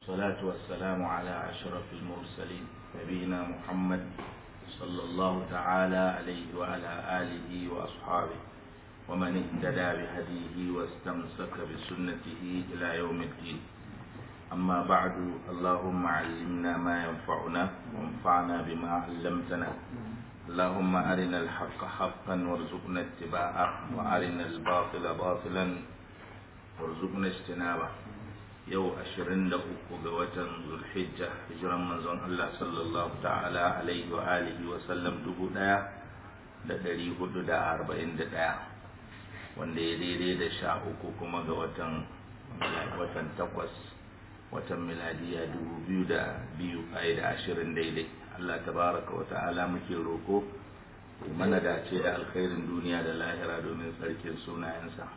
الصلاة والسلام على أشرف المرسلين نبينا محمد صلى الله تعالى عليه وعلى آله وأصحابه ومن اهتدى بهديه واستمسك بسنته إلى يوم الدين أما بعد اللهم علمنا ما ينفعنا وانفعنا بما علمتنا اللهم أرنا الحق حقا وارزقنا اتباعه وأرنا الباطل باطلا وارزقنا اجتنابه yau ashirin da uku ga watan zulhijja hijiran manzon Allah sallallahu ta'ala alaihi wa alihi wa sallam dubu daya da dari hudu da arba'in da daya wanda ya daidai da sha uku kuma ga watan watan takwas watan miladiya dubu biyu da biyu a da ashirin daidai Allah tabaraka wa ta'ala muke roko mana dace da alkhairin duniya da lahira domin tsarkin sunayensa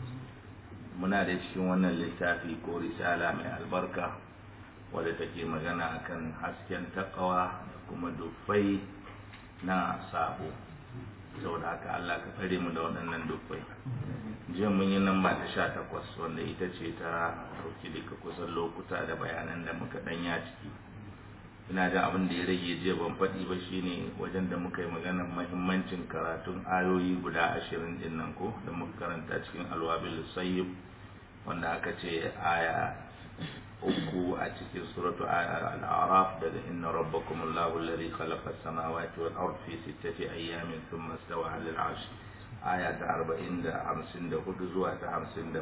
muna da cikin wannan littafi ko risala mai albarka wadda take magana akan hasken takawa da kuma dufai na sabo saboda haka Allah ka tsare mu da waɗannan dufai jiya mun yi nan ta sha takwas wanda ita ce ta ɗauki duka kusan lokuta da bayanan da muka ɗanya ciki ina da abin da ya rage jiya ban faɗi ba shine wajen da muka yi maganar mahimmancin karatun ayoyi guda ashirin din nan ko da muka karanta cikin alwabil sayyib wanda aka ce aya uku a cikin suratu al-araf daga inna rabbakum allahu alladhi khalaqa as-samawati wal arda fi sittati ayyamin thumma istawa 'ala al-'arsh aya ta 40 da 54 zuwa ta 57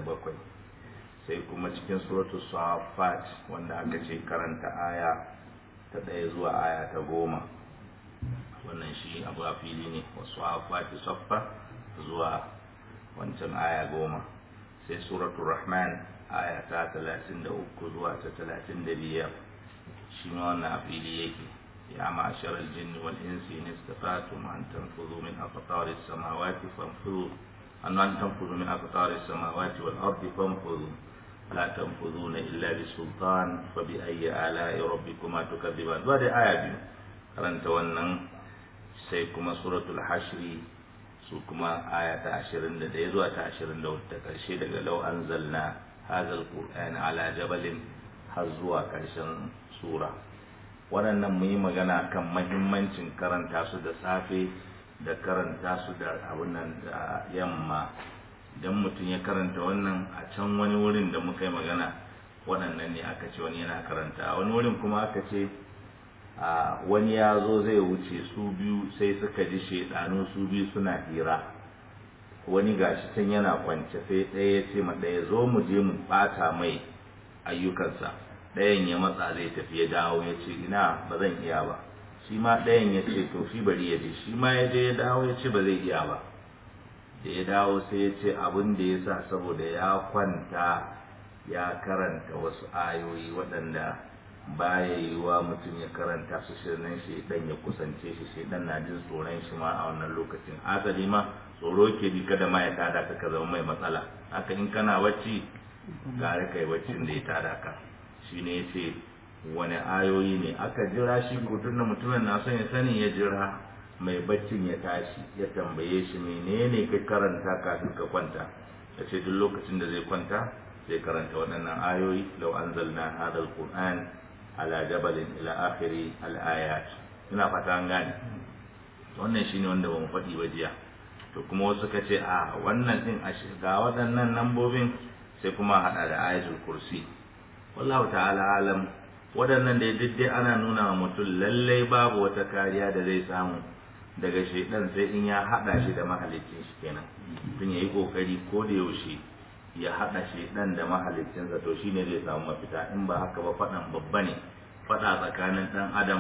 sai kuma cikin suratu safat wanda aka ce karanta aya ta ɗaya zuwa aya ta goma wannan shi abu a fili ne wasu afati saffa zuwa wancan aya goma sai suratul rahman aya ta talatin da uku zuwa ta talatin da biyar shi ma wannan a fili yake ya ma'ashar aljinni wal insi in istata'tum an tanfudu min aqtaris samawati fanfudu an an tanfudu min aqtaris samawati wal ardi fanfudu لا تنفذون إلا بسلطان فبأي آلاء ربكما تكذبان بعد آية بيو karanta wannan sai kuma suratul hashri su kuma aya ta 21 zuwa ta 24 ta karshe daga law anzalna hadha alquran ala jabalin har zuwa karshen sura waɗannan mun yi magana kan mahimmancin karanta su da safe da karanta su da abun nan da yamma idan mutum ya karanta wannan a can wani wurin da muka yi magana waɗannan ne aka ce wani yana karanta wani wurin kuma aka ce a wani ya zo zai wuce su biyu sai suka ji shaidanu su biyu suna hira wani gashi can yana kwance sai ɗaya ya ce ma ɗaya zo mu je mu ɓata mai ayyukansa ɗayan ya matsa zai tafi ya dawo ya ce ina ba zan iya ba shi ma ɗayan ya ce to shi bari ya je shi ma ya je ya dawo ya ce ba zai iya ba da ya dawo sai ya ce abin da ya sa saboda ya kwanta ya karanta wasu ayoyi waɗanda baya yiwuwa mutum ya karanta su shirnan shi dan ya kusance shi shi dan na jin tsoron shi ma a wannan lokacin asali ma tsoro ke bi kada ma ya tada ka ka zama mai matsala haka in kana bacci gare kai baccin da ya tada ka shine yace wani ayoyi ne aka jira shi ko tunda mutumin na son ya sani ya jira mai baccin ya tashi ya tambaye shi menene ka karanta kafin ka kwanta ya ce duk lokacin da zai kwanta zai karanta waɗannan ayoyi lau anzalna hadha alquran ala jabalin ila akhiri alayat ina fata an gane wannan shine wanda bamu faɗi ba jiya to kuma wasu ka ce a wannan din a shiga waɗannan nambobin sai kuma haɗa da ayatul kursi wallahu ta'ala alam waɗannan da dai ana nuna wa mutum lallai babu wata kariya da zai samu daga shaidan sai in ya hada shi da mahalicin shi kenan tun yayi kokari ko da yaushe ya hada shaidan da mahalicinsa to shine zai samu mafita in ba haka ba fadan babba ne fada tsakanin dan adam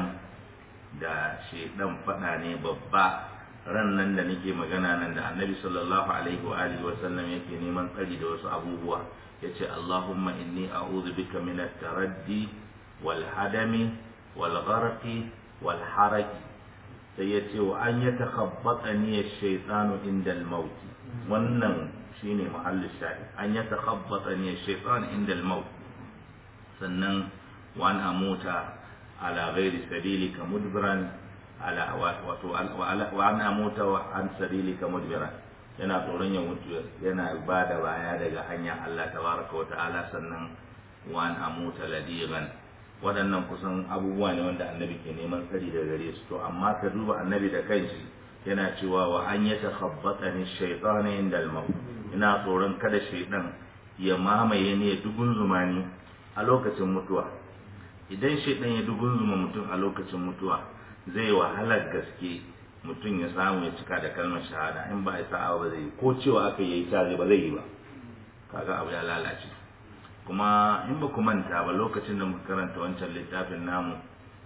da shaidan fada ne babba ran nan da nake magana nan da annabi sallallahu alaihi wa alihi wa sallam yake neman tsari da wasu abubuwa yace allahumma inni a'udhu bika min at-taraddi wal hadami wal gharqi wal haraki sai ya ce wa an ya takhabbata ni shaytanu inda al-maut wannan shine mahallin shahid an ya takhabbata ni shaytan inda al-maut sannan wa an amuta ala ghairi sabilika mudbiran ala wato wa an amuta wa an sabilika mudbiran yana tsoron ya mutu yana ba da baya daga hanyar Allah tabaraka wa ta'ala sannan wa an amuta ladigan waɗannan kusan abubuwa ne wanda annabi ke neman tsari da gare su to amma ka duba annabi da kanshi yana cewa wa an ya takhabbata ni shaytanu inda al ina tsoron kada shaytan ya mamaye ni ya dugun zumani a lokacin mutuwa idan shaytan ya dugun zuma mutum a lokacin mutuwa zai wahalar gaske mutum ya samu ya cika da kalmar shahada in ba ya sa'a ba zai ko cewa aka yi ta zai ba zai yi ba kaga abu ya lalace kuma in ba ku manta ba lokacin da muka karanta wancan littafin namu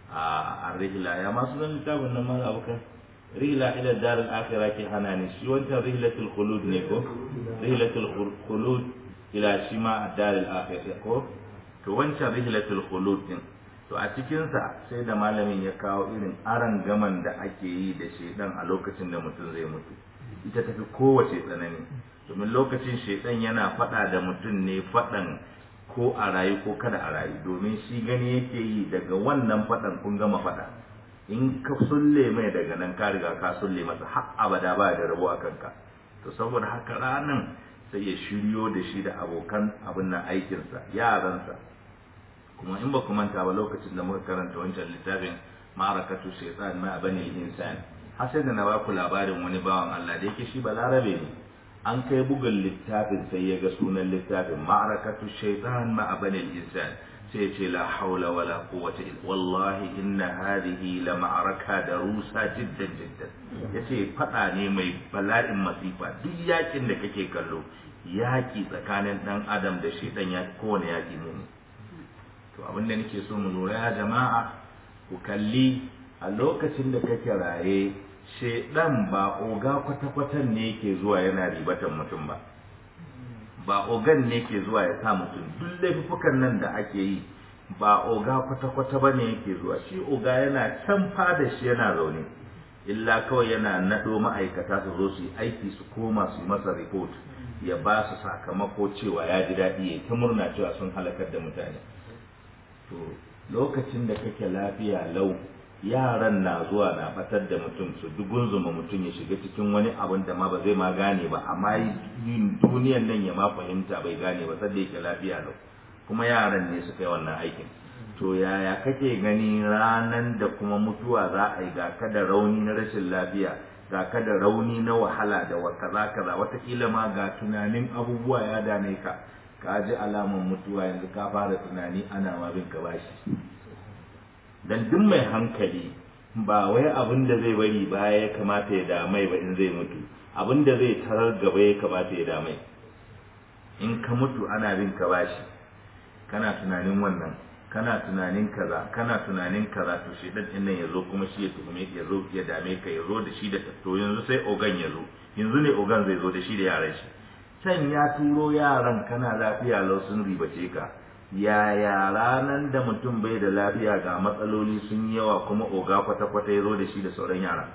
a rihla ya masu zan littafin nan mala abokan rihla ila dar al-akhirah ke hana ne shi wancan rihlatul khulud ne ko rihlatul khulud ila shi ma dar al-akhirah ko to wancan rihlatul khulud din to a cikin sa sai da malamin ya kawo irin aran gaman da ake yi da shedan a lokacin da mutum zai mutu ita tafi kowace tsanani domin lokacin shedan yana fada da mutum ne fadan ko a rayu ko kada a rayu domin shi gani yake yi daga wannan faɗan kun gama faɗa in ka sulle mai daga nan ka riga ka sulle masa har abada ba da rabo a kanka to saboda haka ranan sai ya shiryo da shi da abokan abin nan aikinsa yaransa kuma in ba ku manta ba lokacin da muka karanta wancan littafin ma'arakatu shaitan ma bani insan har sai da na ba ku labarin wani bawan Allah da yake shi balarabe ne an kai bugun littafin sai ya ga sunan littafin ma'arakatu shaitan ma abanil insan sai ce la haula wala quwwata illa wallahi inna hadhihi la ma'araka da rusa jiddan jiddan yace fada ne mai bala'in masifa duk yakin da kake kallo yaki tsakanin dan adam da shaitan ya kowane yaki ne to abin da nake so mu lura ya jama'a ku kalli a lokacin da kake raye shedan ba oga kwata-kwatan ne ke zuwa yana ribatan mutum ba ba ogan ne ke zuwa ya sa mutum duk laifukan nan da ake yi ba oga kwata-kwata ba ne yake zuwa shi oga yana can fada shi yana zaune illa kawai yana naɗo ma'aikata su zo su yi aiki su koma su yi masa report ya ba su sakamako cewa ya ji daɗi ya ta murna cewa sun halakar da mutane to lokacin da kake lafiya lau yaran na zuwa na batar da mutum su dugunzuma mutum ya shiga cikin wani abin da ma ba zai ma gane ba amma yin duniyan nan ya ma fahimta bai gane ba sadda yake lafiya lau kuma yaran ne suka yi wannan aikin to yaya kake gani ranan da kuma mutuwa za a yi ga ka da rauni na rashin lafiya ga ka da rauni na wahala da wa kaza kaza watakila ma ga tunanin abubuwa ya dame ka ka ji alaman mutuwa yanzu ka fara tunani ana ma bin ka bashi dan duk mai hankali ba wai abin da zai bari baya ya kamata ya damai ba in zai mutu abin da zai tarar gaba ya kamata ya damai in ka mutu ana bin ka bashi kana tunanin wannan kana tunanin kaza kana tunanin kaza to shi dan nan ya zo kuma shi ya tuhume ya zo ya dame ka ya zo da shi da to yanzu sai ogan ya zo yanzu ne ogan zai zo da shi da yaran shi can ya turo yaran kana lafiya lau sun ribace ka yaya ranar da mutum bai da lafiya ga matsaloli sun yawa kuma oga kwata-kwata ya zo da shi da sauran yara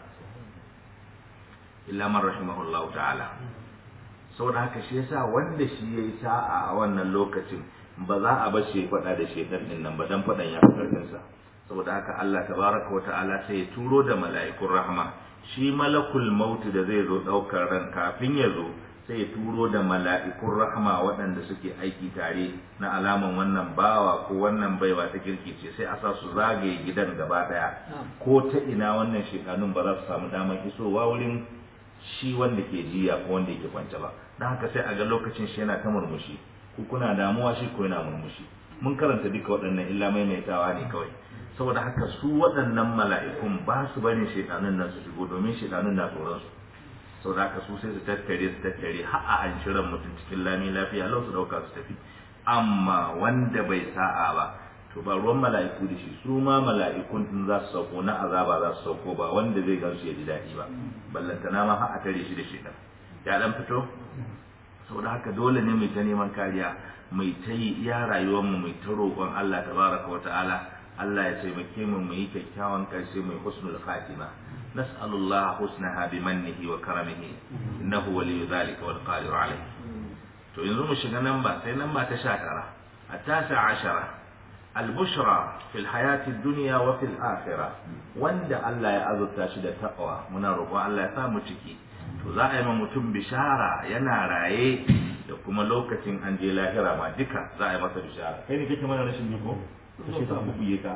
illa man rahimahullahu ta'ala saboda haka shi yasa wanda shi yayi sa'a a wannan lokacin ba za a bar shi faɗa da shedan din nan ba dan faɗan ya karfin sa saboda haka Allah tabaraka wa ta'ala sai ya turo da mala'ikun rahma shi malakul maut da zai zo daukar ran kafin ya zo sai ya turo da mala'ikun rahama waɗanda suke aiki tare na alaman wannan bawa ko wannan baiwa ta kirkice sai a sa su zagaye gidan gaba ɗaya ko ta ina wannan shekanun ba za su samu damar isowa wurin shi wanda ke jiya ko wanda yake kwance ba don haka sai a ga lokacin shi yana ta murmushi ku kuna damuwa shi ko yana murmushi mun karanta duka waɗannan illa maimaitawa ne kawai saboda haka su waɗannan mala'ikun ba su bane shekanun nan su shigo domin shekanun na tsoron su sau da su sai su tattare su tattare har a an shirin mutum cikin lami lafiya lau su dauka su tafi amma wanda bai sa'a ba to ba ruwan mala'iku da shi su ma mala'ikun din za su sauko na azaba za su sauko ba wanda zai gan su ya ji daɗi ba ballantana ma har a tare shi da shi ya dan fito sau da haka dole ne mai ta neman kariya mai ta yi iya rayuwar mu mai ta roƙon Allah tabaraka wa ta'ala Allah ya taimake mu mu yi kyakkyawan ƙarshe mai husnul khatima نسأل الله حسنها بمنه وكرمه إنه ولي ذلك والقادر عليه to yanzu mu shiga nan ba sai nan ba ta sha tara a tasa ashara albushra fil hayati dunya wa fil akhirah wanda Allah ya azurta shi da taqwa muna roƙon Allah ya sa mu ciki to za a yi ma mutum bishara yana raye da kuma lokacin an je lahira ma duka za a yi masa bishara kai ne kake mana rashin jiko sai ta bubuye ka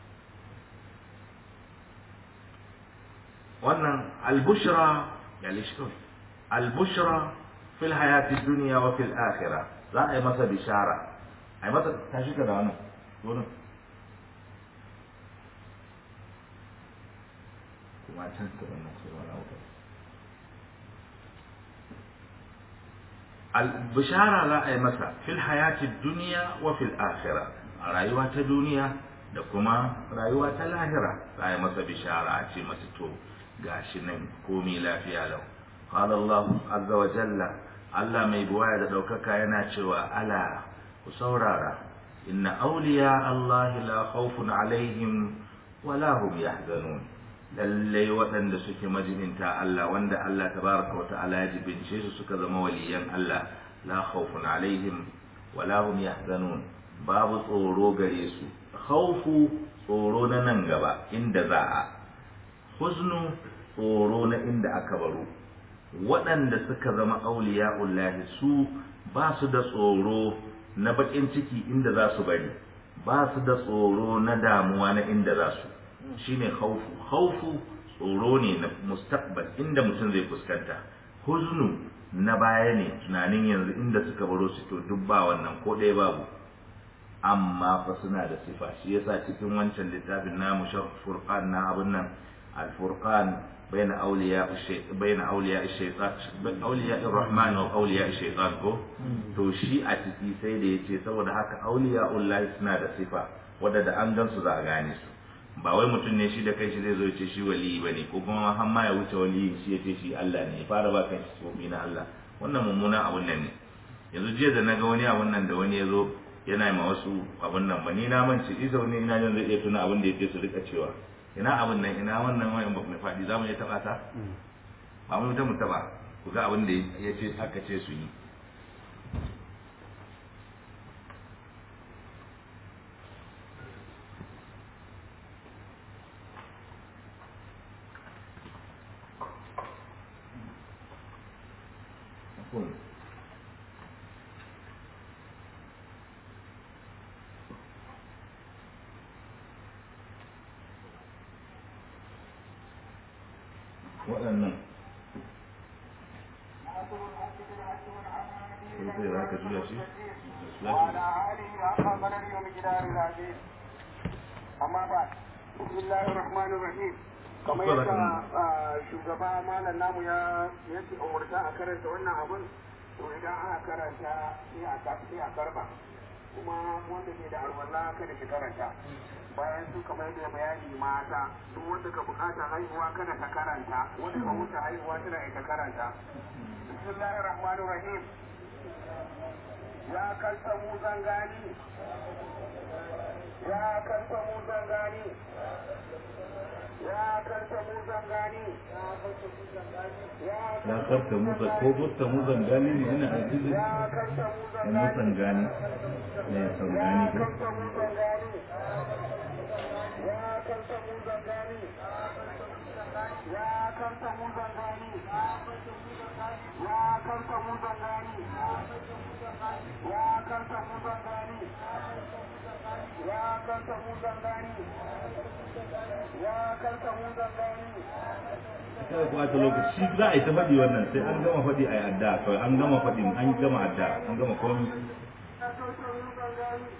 wannan albushra ya lishkun albushra fil hayati dunya wa fil akhirah za a yi masa bishara a yi masa tashi ka da wannan wannan kuma can ka wannan sai wani abu al-bishara za a yi masa fil hayati dunya wa fil akhirah a rayuwa ta duniya da kuma rayuwa ta lahira za a yi masa bishara a ce masa to gashi nan komi lafiya lau qala Allah azza wa jalla Allah mai buwaya da daukaka yana cewa ala ku saurara inna awliya Allah la khawfun alaihim wa la hum yahzanun lalle waɗanda suke majibinta Allah wanda Allah tabaraka wa ta'ala ya jibince su suka zama waliyan Allah la khawfun alaihim wa la hum yahzanun babu tsoro gare su khawfu tsoro na nan gaba inda za a huznu tsoro na inda aka baro waɗanda suka zama auliya'ullahi su ba su da tsoro na baƙin ciki inda za su bari ba su da tsoro na damuwa na inda za su shine khaufu khaufu tsoro ne na mustaqbal inda mutum zai fuskanta huznu na baya ne tunanin yanzu inda suka baro su to duk ba wannan ko ɗaya babu amma fa suna da sifa shi yasa cikin wancan littafin namu furqan na abun nan al-furqan بين أولياء الشيطان بين أولياء الشيطان أولياء الرحمن وأولياء الشيطان ko to shi a ciki sai da yace saboda haka auliya'ullahi suna da sifa wadda da an gansu za a gane su ba wai mutum ne shi da kai shi zai zo ce shi waliyi bane ko kuma har ma ya wuce waliyin shi ya ce shi Allah ne ya fara ba kan shi na Allah wannan mummunan abun nan ne yanzu jiya da naga wani abun nan da wani ya zo yana ma wasu abun nan ba ni na mance isa wani ina jin zai iya tuna abin da yake su rika cewa ina abin nan ina wannan wayan ba mai faɗi za mu iya taɓa ta ba mu ta mu taɓa ku ga abin da ya ce aka ce su yi waɗannan sai za ka juya shi amma ba bismillahir rahmanir rahim kamar yadda shugaba malam namu ya yake umurta a karanta wannan abun to idan aka karanta sai a sai a karba kuma wanda ke da alwala kada shi karanta bayan su kamar da bayani mata duk wanda ka bukata haihuwa kada ta karanta wanda ka wuce haihuwa tana ita karanta bismillahir rahmanir rahim ya kanta mu zangani ya kanta mu zangani ya kanta mu zangani ya karta musa ko burta musan gani ne ina a cikin ya kanta mu musan gani ne sau gani ko ya kanta mu zangani ya kanta mu zangani ya kanta mu zangani ya kanta mu zangani ya kanta mu zangani ya kanta mu zangani kada ku ɓata lokaci za a yi ta faɗi wannan sai an gama faɗi a yi adda kawai an gama faɗi an gama adda an gama komi ya kanta mu zangani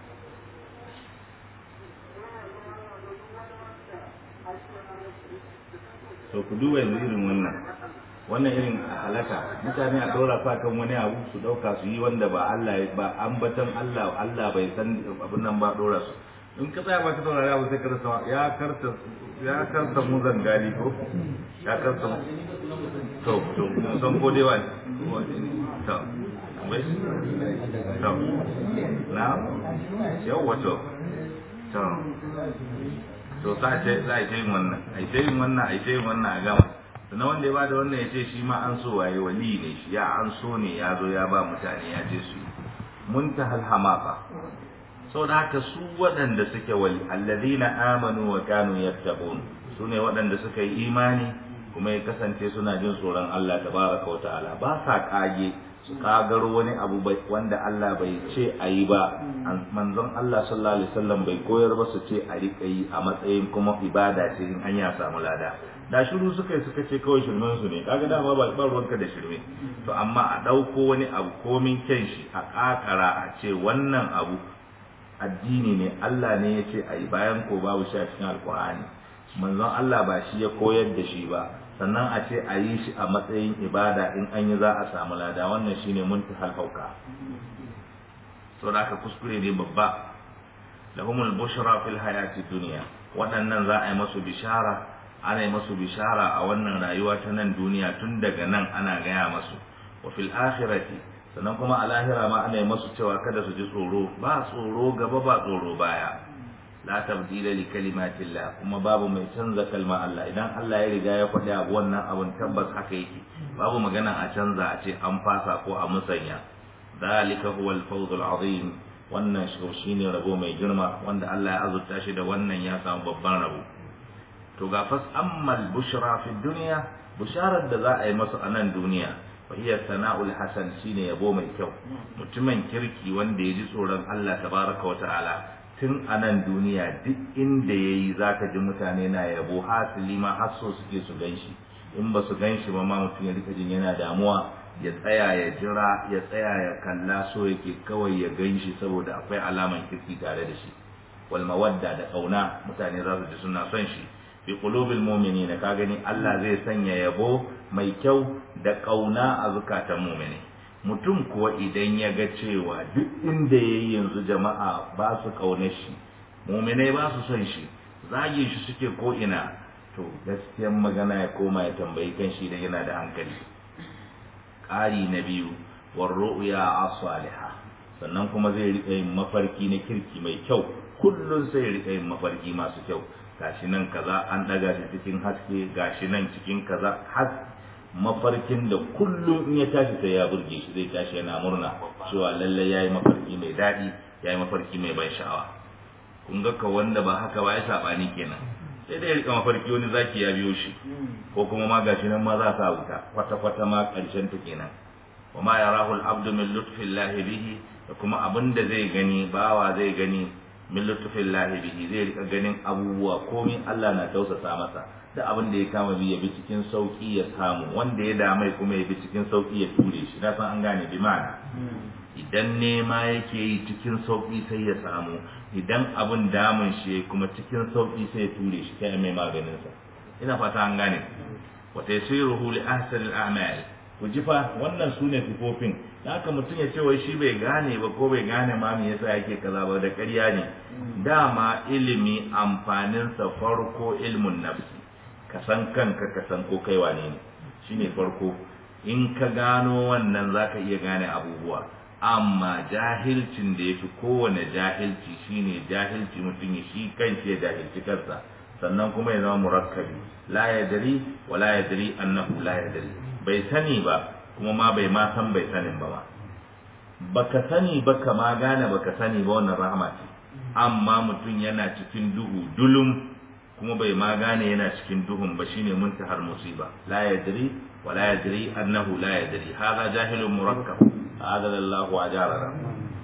to ku duba yanzu irin wannan wannan irin halaka mutane a ɗora sa kan wani abu su ɗauka su yi wanda ba Allah ba ambatan Allah Allah bai san abin nan ba ɗora su in ka tsaya ba ka saurari abu sai ka rasa ya karta ya karta mu zangali ko ya karta to to mun san ko dai wani to bai to na yau wato to to sa ce za a yin wannan a yi yin wannan a yi yin wannan a gama sannan wanda ya bada wannan ya ce shi ma an so waye wali ne shi ya an so ne ya zo ya ba mutane ya ce su muntahal hamaka saboda haka su waɗanda suke wali alladhina amanu wa kanu yattaqun su ne waɗanda suka yi imani kuma ya kasance suna jin tsoron Allah tabaraka wa ta'ala ba sa kage su kagaro wani abu wanda Allah bai ce a yi ba manzon Allah sallallahu alaihi wasallam bai koyar ba su ce a rika yi a matsayin kuma ibada ce in an ya samu lada da shiru suka yi suka ce kawai shirmen su ne kaga dama ba ba ruwanka da shirme to amma a dauko wani abu komin kyan shi a kakara a ce wannan abu addini ne Allah ne ya ce a yi bayan ko babu shi a cikin alkur'ani manzon Allah ba shi ya koyar da shi ba sannan a ce a yi shi a matsayin ibada in an yi za a samu lada wannan shine muntahal hauka to da aka kuskure ne babba lahumul bushra fil hayati dunya waɗannan za a yi masu bishara ana yi masu bishara a wannan rayuwa ta nan duniya tun daga nan ana gaya masu wa fil akhirati sannan kuma a lahira ma ana yi masu cewa kada su ji tsoro ba tsoro gaba ba tsoro baya la tabdila li kalimatillah kuma babu mai canza kalma Allah idan Allah ya riga ya faɗi abu wannan abun tabbas haka yake babu magana a canza a ce an fasa ko a musanya dalika huwa al-fawz al-azim wannan shine rabo mai girma wanda Allah ya azurta shi da wannan ya samu babban rabo to ga fas ammal bushra fi dunya bisharar da za a yi masa a nan duniya fa hiya sana'ul hasan shine yabo mai kyau mutumin kirki wanda ya ji tsoron Allah tabaraka wa ta'ala tun a nan duniya duk inda yayi zaka ji mutane na yabo hasili ma har so suke su ganshi in ba su ganshi ba ma mutum ya rika jin yana damuwa ya tsaya ya jira ya tsaya ya kalla so yake kawai ya ganshi saboda akwai alaman kirki tare da shi wal mawadda da kauna mutane za su ji suna son shi fi qulubil mu'minina ka gani Allah zai sanya yabo mai kyau da kauna a zukatan mu'mini mutum kuwa idan ya ga cewa duk inda yayi yanzu jama'a ba su kauna shi mu'minai ba su son shi zage shi suke ko ina to gaskiyar magana ya koma ya tambayi kan shi da yana da hankali ƙari na biyu war ru'ya as-salihah sannan kuma zai rika yin mafarki na kirki mai kyau kullun sai rika yin mafarki masu kyau gashi nan kaza an daga shi cikin haske gashi nan cikin kaza har mafarkin da kullum in ya tashi sai ya burge shi zai tashi yana murna cewa lalle yayi mafarki mai daɗi yayi mafarki mai ban sha'awa kun ga ka wanda ba haka ba ya sabani kenan sai dai rika mafarki wani zaki ya biyo shi ko kuma ma gashi nan ma za sa wuta kwata kwata ma karshen ta kenan wa ma yarahu al-abdu min lutfillahi bihi da kuma abinda zai gani bawa zai gani min lutfillahi bihi zai rika ganin abubuwa komai Allah na tausasa masa da abin da ya kama bi ya bi cikin sauki ya samu wanda ya damai kuma ya bi cikin sauki ya ture shi na san an gane bi ma'ana idan nema yake yi cikin sauki sai ya samu idan abin damun shi kuma cikin sauki sai ya ture shi kai mai maganin sa ina fata an gane wa taysiruhu li ahsani al-a'mal ku ji fa wannan sune sifofin da haka mutum ya ce wai shi bai gane ba ko bai gane ma me yasa yake kaza ba da ƙarya ne dama ilimi amfaninsa farko ilmun nafsi ka san kanka ka san ko kai wane ne shine farko in ka gano wannan zaka iya gane abubuwa amma jahilcin da yafi kowane jahilci shine jahilci mutum ya shi kanshi ya jahilci kansa sannan kuma ya zama murakkabi la yadri wa la yadri annahu la yadri bai sani ba kuma ma bai ma san bai sanin ba ma baka sani ba ka ma gane baka sani ba wannan rahama ce amma mutum yana cikin duhu dulum kuma bai ma gane yana cikin duhun ba shine muntahar musiba la yadri wa la yadri annahu la yadri hadha jahilun murakkab hadha Allahu ajarana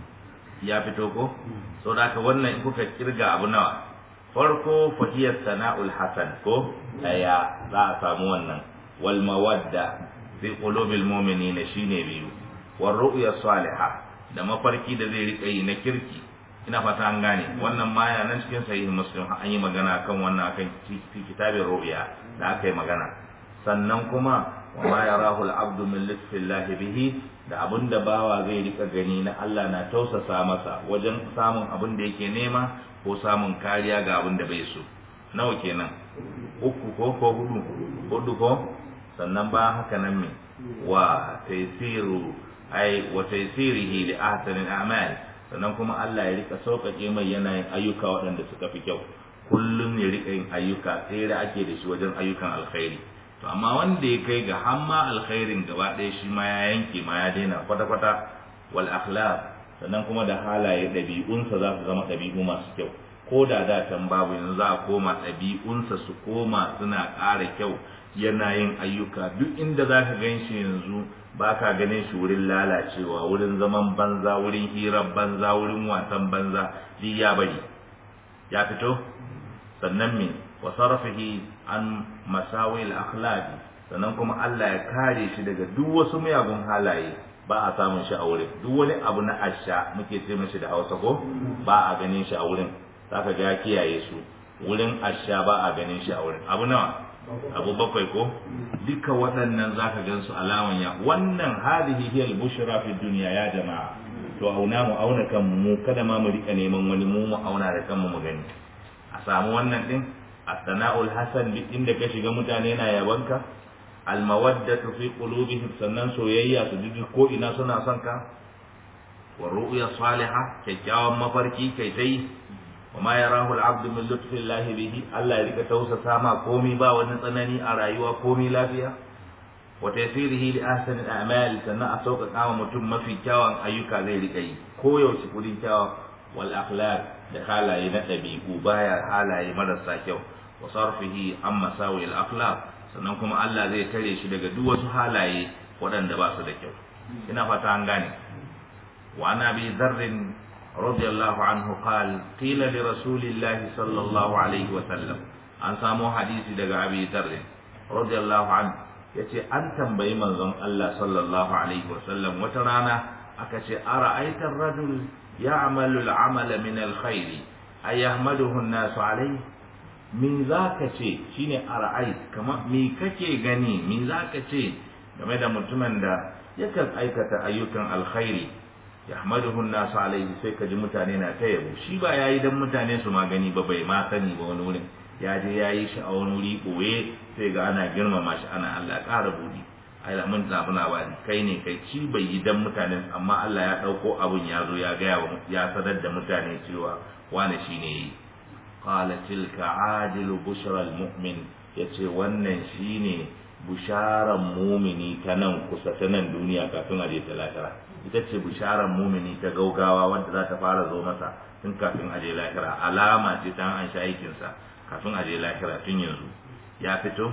ya fito ko so da haka wannan in kuka kirga abu nawa farko fahiyar sana'ul hasan ko daya za a samu wannan wal mawadda fi qulubil mu'minina shine biyu war ru'ya salihah da mafarki da zai rika yi na kirki ina fata an gane wannan ma yana nan cikin sahihin muslim an yi magana kan wannan akan fi kitabin ru'ya da aka yi magana sannan kuma wa ma yarahu al-abdu min lutfillahi bihi da abin da bawa zai rika gani na Allah na tausasa masa wajen samun abin da yake nema ko samun kariya ga abin da bai so nawa kenan uku ko ko hudu hudu ko sannan ba haka nan me wa taysiru ai wa taysirihi li ahsani al-a'mal sannan kuma Allah ya rika sauƙaƙe mai yanayin ayyuka waɗanda suka fi kyau kullum ya rika yin ayyuka tsere ake da shi wajen ayyukan alkhairi to amma wanda ya kai ga hamma alkhairin gaba ɗaya shi ma ya yanke ma ya daina kwata-kwata wal akhlaq sannan kuma da halaye ɗabi'unsa za su zama ɗabi'u masu kyau ko da da can babu yanzu za a koma ɗabi'unsa su koma suna ƙara kyau yana yin ayyuka duk inda za ka gan shi yanzu ba ka ganin shi wurin lalacewa wurin zaman banza wurin hirar banza wurin wasan banza duk ya bari ya fito sannan me wa sarfihi an masawil akhlaqi sannan kuma Allah ya kare shi daga duk wasu miyagun halaye ba a samun shi a wurin duk wani abu na asha muke ce mashi da Hausa ko ba a ganin shi a wurin zaka ga ya kiyaye su wurin asha ba a ganin shi a wurin abu nawa abu bakwai ko duka waɗannan zaka gan su alaman ya wannan hadihi hiya al-bushra fi dunya ya jama'a to auna mu auna kanmu mu kada ma mu rika neman wani mu mu auna da kanmu mu gani a samu wannan din as-sana'ul hasan duk inda ka shiga mutane na yabanka al-mawaddatu fi qulubihim sannan soyayya su ji ko ina suna son ka wa ru'ya salihah kyakkyawan mafarki kai tai wa ma yarahu al-abd min lutfi Allah bihi Allah ya rika tausasa ma komai ba wani tsanani a rayuwa komai lafiya wa tasirihi li ahsani al-a'mal sannan a sauƙaƙa wa mutum mafi kyawun ayyuka zai rika yi ko yaushe kudin kyawa wal akhlaq da halaye na ɗabi'u baya halaye marasa kyau wa sarfihi an masawi al-akhlaq sannan kuma Allah zai tare shi daga duk wasu halaye waɗanda ba su da kyau ina fata an gane wa ana bi dharrin radiyallahu anhu qal qila li rasulillahi sallallahu alaihi wa sallam an samu hadisi daga abi dharrin radiyallahu anhu yace an tambayi manzon Allah sallallahu alaihi wa sallam wata rana aka ce ara'aita ar-rajul ya'malu al-amala min al-khair ayahmaduhu an-nasu alayhi min zaka ce shine ara'ait kama me kake gani min zaka ce game da mutumin da yakan aikata ayyukan alkhairi yahmaduhu an-nasu alayhi sai kaji mutane na ta yabo shi ba yayi dan mutane su ma gani ba bai ma sani ba wani wurin ya je yayi shi a wani wuri boye sai ga ana girmama shi ana Allah ƙara budi ai mun zabi labari kai ne kai ci bai yi dan mutane amma Allah ya dauko abun ya zo ya gaya wa ya sadar da mutane cewa wani shine yi qala tilka adilu bushra almu'min yace wannan shine busharan mumini ta nan kusa ta nan duniya kafin aje ta lahira ita ce busharan mumini ta gaugawa wanda za ta fara zo masa tun kafin aje lahira alama ce ta an sha aikinsa kafin aje lahira tun yanzu ya fito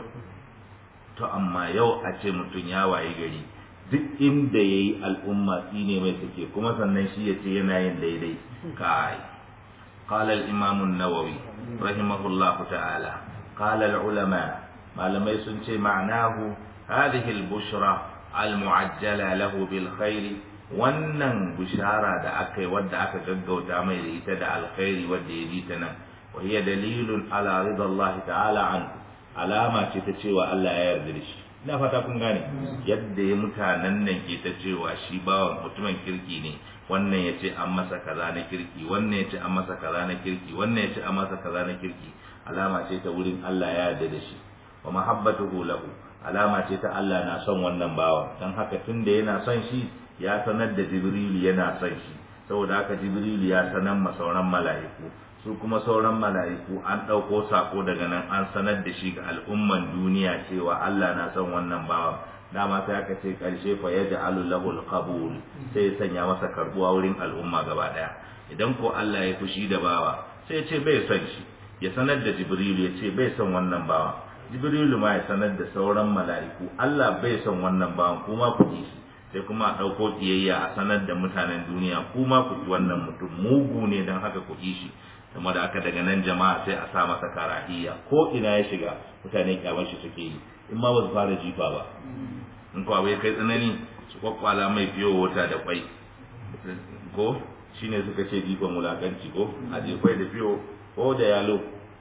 to amma yau a ce mutum ya waye gari duk inda ya yi al'umma tsine mai suke kuma sannan shi ya ce yana yin daidai kai قال الإمام النووي رحمه الله تعالى قال العلماء ما لم يسنش معناه هذه البشرى المعجلة له بالخير wannan bishara da aka yi wadda aka gaggauta mai da ita da alkhairi wadda ya ji ta nan wa hiya dalilun ala ridallahi ta'ala an alama ce ta cewa Allah ya yarda da shi ina fata kun gane yadda ya mutanen nan ke ta cewa shi bawan mutumin kirki ne wannan ya ce an masa kaza na kirki wannan ya ce an masa kaza na kirki wannan ya ce an masa kaza na kirki alama ce ta wurin Allah ya yarda da shi wa mahabbatuhu lahu alama ce ta Allah na son wannan bawan dan haka tunda yana son shi ya sanar da Jibrilu yana son shi saboda haka Jibrilu ya sanar ma sauran mala'iku su kuma sauran mala'iku an ɗauko sako daga nan an sanar da shi ga al'umman duniya cewa Allah na son wannan bawan dama sai aka ce karshe fa yaj'alu lahu al-qabul sai ya sanya masa karbuwa wurin al'umma gaba daya idan ko Allah ya fushi da bawa sai ya ce bai son shi ya sanar da Jibrilu ya ce bai son wannan bawa Jibrilu ma ya sanar da sauran mala'iku Allah bai son wannan bawan kuma ku ji shi sai kuma a ɗauko kiyayya a sanar da mutanen duniya kuma ku ji wannan mutum mugu ne don haka ku ji shi kuma da aka daga nan jama'a sai a sa masa karahiya ko ina ya shiga mutane kyamar shi suke yi in ma ba su fara jifa ba in kuwa bai kai tsanani su kwakwala mai fiyo wata da kwai ko shine suka ce jifan wulakanci ko a jefai da fiyo ko da yalo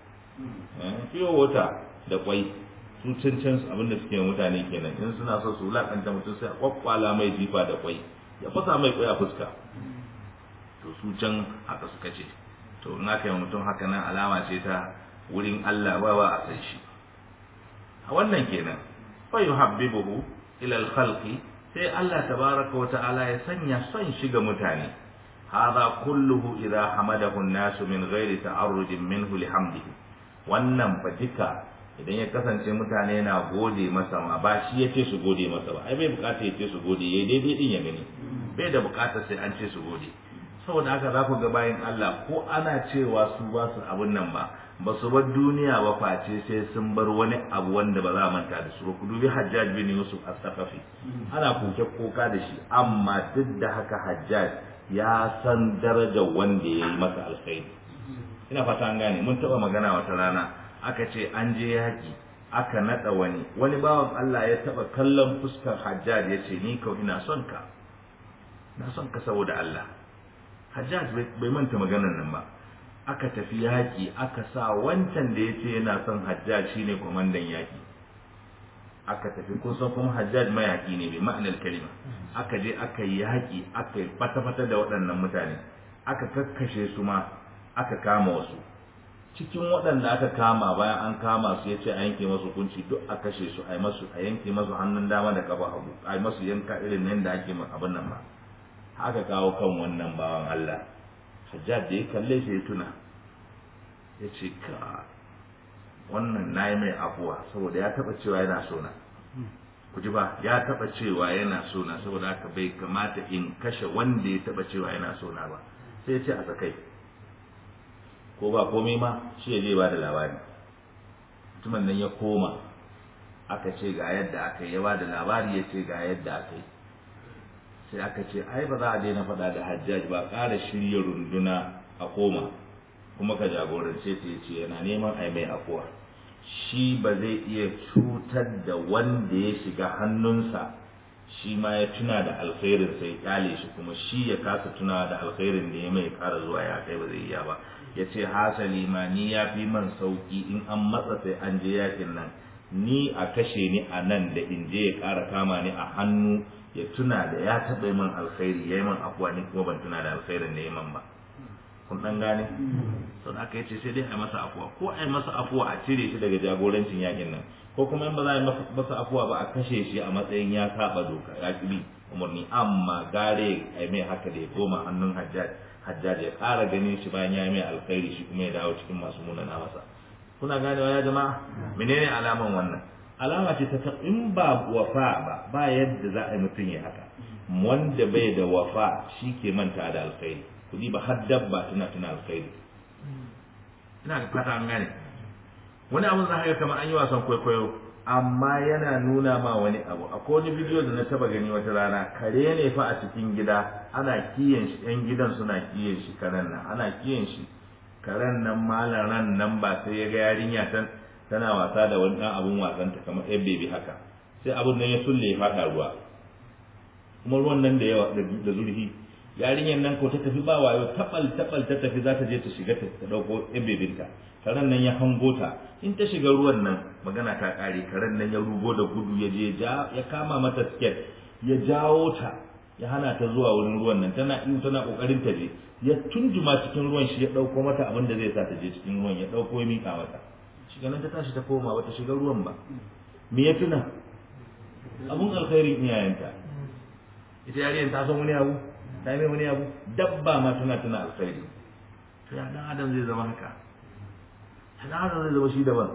fiyo wata da kwai su cancan abinda suke mutane kenan in suna so su wulakanta mutum sai a kwakwala mai jifa da kwai ya fasa mai kwai a fuska to su can haka suka ce to in aka yi mutum haka nan alama ce ta wurin Allah ba ba a san shi a wannan kenan fa yuhabbibuhu ila al-khalqi sai Allah tabaraka wa ta'ala ya sanya son shi ga mutane hadha kulluhu idha hamadahu an-nas min ghairi ta'arrudin minhu lihamdihi wannan fa duka idan ya kasance mutane na gode masa ma ba shi yace su gode masa ba ai bai bukata yace su gode yayi daidai din ya gani bai da bukata sai an ce su gode saboda haka za ku ga bayan Allah ko ana cewa su ba su abun nan ba ba su bar duniya ba face sai sun bar wani abu wanda ba za a manta da su ba ku dubi Hajjaj bin Yusuf as-Saqafi ana koke koka da shi amma duk da haka Hajjaj ya san darajar wanda ya yi masa alkhairi ina fata an gane mun taba magana wata rana aka ce an je yaki aka nada wani wani bawan Allah ya taba kallon fuskar Hajjaj ya ce ni kau ina son ka na son ka saboda Allah Hajjaj bai manta maganar nan ba aka tafi yaƙi aka sa wancan da ya ce yana son Hajjaj shine kwamandan yaƙi aka tafi kun san kuma Hajjaj mayaƙi ne bai ma'anar kalima aka je aka yi yaƙi aka yi fata-fata da waɗannan mutane aka kakkashe su ma aka kama wasu cikin waɗanda aka kama bayan an kama su ya ce a yanke masu kunci duk a kashe su a masu a yanke masu hannun dama da kafa hagu a masu yanka irin nan da ake abin nan ba haka kawo kan wannan bawan Allah Hajjaj da ya kalle shi ya tuna ya ce ka wannan na yi mai afuwa saboda ya taɓa cewa yana sona ku ji ba ya taɓa cewa yana sona saboda haka bai kamata in kashe wanda ya taɓa cewa yana sona ba sai ya ce a sakai ko ba komai ma shi ya je ba da labari mutumin nan ya koma aka ce ga yadda aka yi ya ba da labari ya ce ga yadda aka yi sai aka ce ai ba za a daina faɗa da hajjaj ba ƙara shirya runduna a koma kuma ka jagorance ta ya ce yana neman ai mai afuwa shi ba zai iya cutar da wanda ya shiga hannunsa shi ma ya tuna da alkhairin sai kyale shi kuma shi ya kasa tuna da alkhairin da ya mai ƙara zuwa ya kai ba zai iya ba ya ce hasali ma ni ya fi man sauki in an matsa sai an je yakin nan ni a kashe ni a nan da in je ya ƙara kama ni a hannu ya tuna da ya taɓa man alkhairi ya yi man afuwa ni kuma ban tuna da alkhairin da ya man ba kun ɗan gane sau aka yi ce sai dai a masa afuwa ko a yi masa afuwa a cire shi daga jagorancin yakin nan ko kuma in ba za a yi masa afuwa ba a kashe shi a matsayin ya saba doka ya ƙi umarni amma gare a yi mai haka da ya koma hannun hajjaj hajjaj ya ƙara ganin shi bayan ya yi mai alkhairi shi kuma ya dawo cikin masu munana masa kuna ganewa ya jama'a menene alaman wannan alama ce ta in ba wafa ba ba yadda za a yi mutum ya haka wanda bai da wafa shi ke manta da alkhairi kudi ba har dabba tana tana alkhairi ina da fata an gane wani abun za ga kamar an yi wasan kwaikwayo amma yana nuna ma wani abu akwai wani bidiyo da na taba gani wata rana kare ne fa a cikin gida ana kiyan shi yan gidan suna kiyan shi karen nan ana kiyan shi karen nan malaran nan ba sai ya ga yarinya tan tana wasa da wani dan abun wasan ta kamar yan bebi haka sai abun nan ya sulle ya fada ruwa kuma ruwan nan da yawa da zurfi yarinyar nan ko ta tafi ba wayo tabal tabal ta tafi za ta je ta shiga ta dauko yan bebinta karen nan ya hango ta in ta shiga ruwan nan magana ta kare karen nan ya rugo da gudu ya je ya kama mata sket ya jawo ta ya hana ta zuwa wurin ruwan nan tana in tana kokarin ta je ya tunjuma cikin ruwan shi ya dauko mata abin da zai sa ta je cikin ruwan ya dauko ya mika mata shiga nan ta tashi ta koma bata shiga ruwan ba me ya tuna abun alkhairin iyayenta ita yarinyar ta san wani abu ta yi mai wani abu dabba ma tana tuna alkhairi to ya dan adam zai zama haka dan adam zai zama shi daban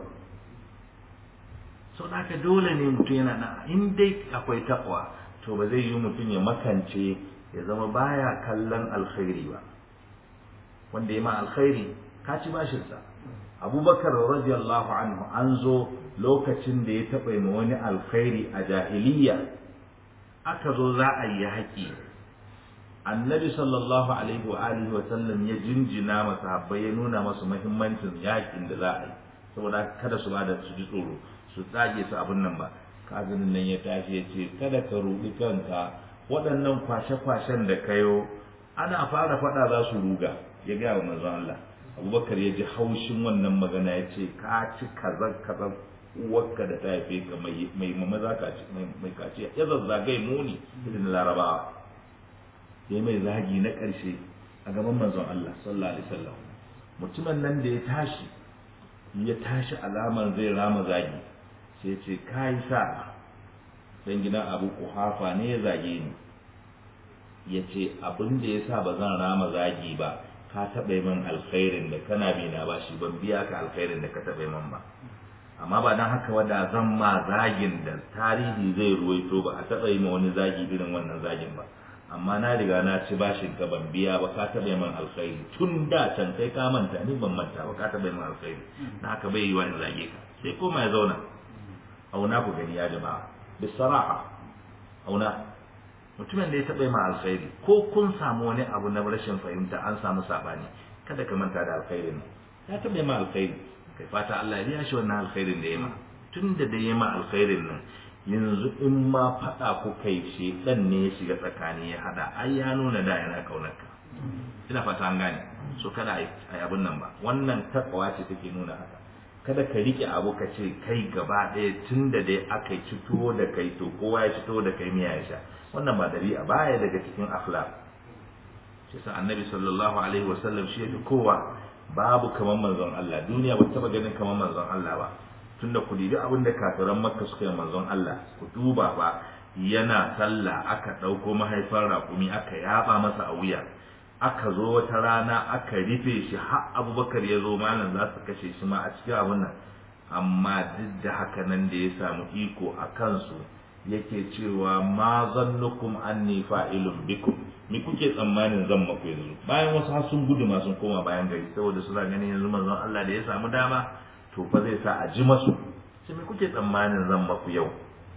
sau da dole ne mutum yana na in dai akwai takwa to ba zai yi mutum ya makance ya zama baya kallon alkhairi ba wanda ya ma alkhairi ka ci bashinsa abubakar radiyallahu anhu an zo lokacin da ya taɓa ma wani alkhairi a jahiliya aka zo za a yi haƙi annabi sallallahu alaihi wa alihi wa sallam ya jinjina masa habbai ya nuna masu muhimmancin yakin da za a yi saboda kada su bada su ji tsoro su tsage su abin nan ba kazinin nan ya tashi ya ce kada ka ruɗi kanka waɗannan kwashe-kwashen da kayo ana fara faɗa za su ruga ya gaya wa manzon Allah abubakar ya ji haushin wannan magana ya ce ka ci kazan kazan uwarka da ta haife ka mai mama za ka ci mai kaciya ya zazzagai muni irin larabawa ya mai zagi na ƙarshe a gaban manzon Allah sallallahu alaihi wasallam mutumin nan da ya tashi ya tashi alamar zai rama zagi sai ce kai sa dan gidan Abu Kuhafa ne ya zage ni ya ce abin da ya sa ba zan rama zagi ba ka taɓa min alkhairin da kana bi na ba shi ban biya ka alkhairin da ka taɓa min ba amma ba dan haka wada zan ma zagin da tarihi zai ruwaito ba a taɓa yi ma wani zagi irin wannan zagin ba amma na riga na ci bashin ka ban biya ba ka taɓa min alkhairi tun da can kai ka manta ni ban manta ba ka taɓa min alkhairi na haka bai yi wa in zage ka sai koma ya zauna auna ku gani ya jama'a bisaraha auna mutumin da ya taɓa ma alkhairi ko kun samu wani abu na rashin fahimta an samu saɓani kada ka manta da alkhairin nan ya taɓa ma alkhairi kai fata Allah ya biya shi wannan alkhairin da ya ma tun da da ya ma alkhairin nan yanzu in ma faɗa ku kai shi ɗan ne ya shiga tsakani ya haɗa ai ya nuna da yana kaunar ka ina fata an gane so kada a yi abin nan ba wannan takawa ce take nuna haka kada ka rike abu ka ce kai gaba ɗaya tun da dai aka ci tuwo da kai to kowa ya ci tuwo da kai miya ya sha wannan ba dabi'a baya daga cikin akhlaq shi sa annabi sallallahu alaihi wasallam shi yafi kowa babu kaman manzon Allah duniya ba taba ganin kaman manzon Allah ba tunda ku dibi abin da kafiran makka suka yi manzon Allah ku duba ba yana sallah aka ɗauko mahaifar raƙumi aka yaba masa a wuya aka zo wata rana aka rufe shi har abubakar ya zo malam za su kashe shi ma a cikin abin nan amma duk da haka nan da ya samu iko a kansu yake cewa ma zannukum anni fa'ilun bikum me kuke tsammanin zan maku yanzu bayan wasu har sun gudu ma sun koma bayan gari saboda suna ganin yanzu manzon Allah da ya samu dama to fa zai sa a ji masu sai me kuke tsammanin zan maku yau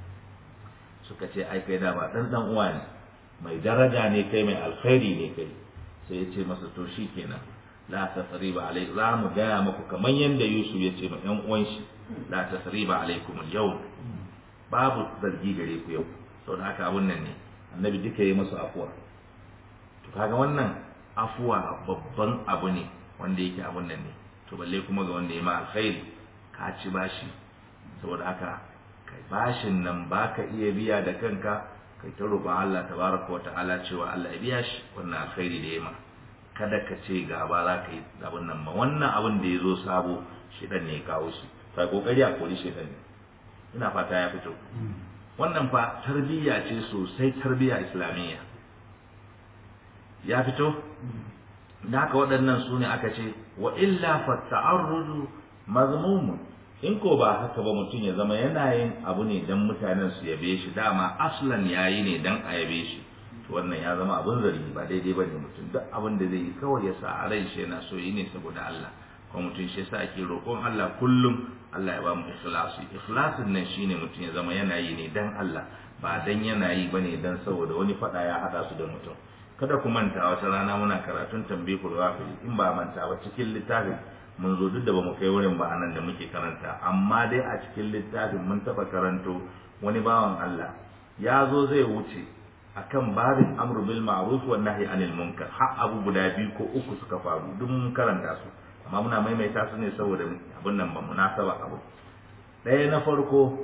suka ce ai kai dama dan dan uwa ne mai daraja ne kai mai alkhairi ne kai sai ya ce masa to shi kenan la tasriba alai za mu gaya muku kamar yadda Yusuf ya ce ma ƴan uwan shi la tasriba alaikum yau babu zargi gare ku yau saboda haka abun nan ne annabi duka yi musu afuwa to kaga wannan afuwa babban abu ne wanda yake abun nan ne to balle kuma ga wanda ya ma alkhairi ka ci bashi saboda haka kai bashin nan baka iya biya da kanka kai ta roƙon Allah tabaraka wata'ala cewa Allah ya biya shi wannan alkhairi da ya ma kada ka ce gaba za ka yi abin nan ba wannan abin da ya zo sabo shedan ne ya kawo shi sai kokari a kori shedan ne ina fata ya fito wannan fa tarbiyya ce sosai tarbiyya islamiyya ya fito da haka waɗannan su ne aka ce wa illa fa ta'arrudu mazmumun in ko ba haka ba mutum ya zama yana yin abu ne dan mutanen su yabe shi dama aslan yayi ne dan a yabe shi to wannan ya zama abun zargi ba daidai bane mutum duk abin da zai yi kawai ya sa a rai shi yana so yi ne saboda Allah kuma mutum shi yasa ake roƙon Allah kullum Allah ya ba mu ikhlasi ikhlasin nan shine mutum ya zama yana yi ne dan Allah ba dan yana yi bane dan saboda wani fada ya hada su da mutum kada ku manta wata rana muna karatun tambihul ghafil in ba manta ba cikin littafin mun zo duk da bamu kai wurin ba anan da muke karanta amma dai a cikin littafin mun taba karanto wani bawan Allah ya zo zai wuce akan babin amru bil ma'ruf wa nahyi anil munkar har abu guda biyu ko uku suka faru duk mun karanta su amma muna maimaita su ne saboda abin nan ba munasaba abu ɗaya na farko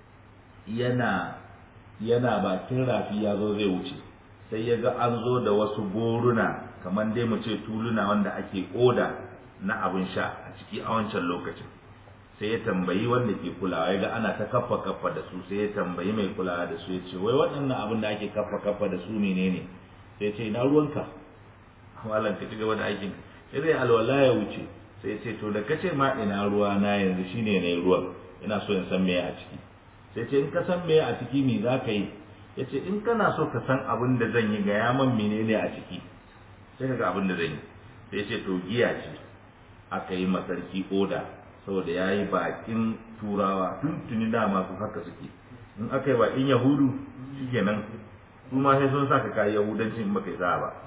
yana yana bakin rafi ya zo zai wuce sai ya ga an zo da wasu goruna kamar dai mu ce tuluna wanda ake oda na abin sha a ciki a wancan lokacin sai ya tambayi wanda ke kulawa ya ga ana ta kaffa kaffa da su sai ya tambayi mai kulawa da su ya ce wai waɗannan abin da ake kaffa kaffa da su menene sai ya ce ina ruwanka malam ka ci gaba da aikin sai dai alwala ya wuce sai ya ce to da kace ma ina ruwa na yanzu shine ne ruwan ina so in san me a ciki sai ce in ka san me a ciki me za ka yi ya ce in kana so ka san abin da zan yi ga yaman menene a ciki sai ka ga abin da zan yi sai ce to giya ce aka yi masarki oda saboda ya yi bakin turawa tuntuni dama su haka suke in aka yi bakin yahudu shikenan su ma sai sun sa ka kayi yahudanci in baka yi sa ba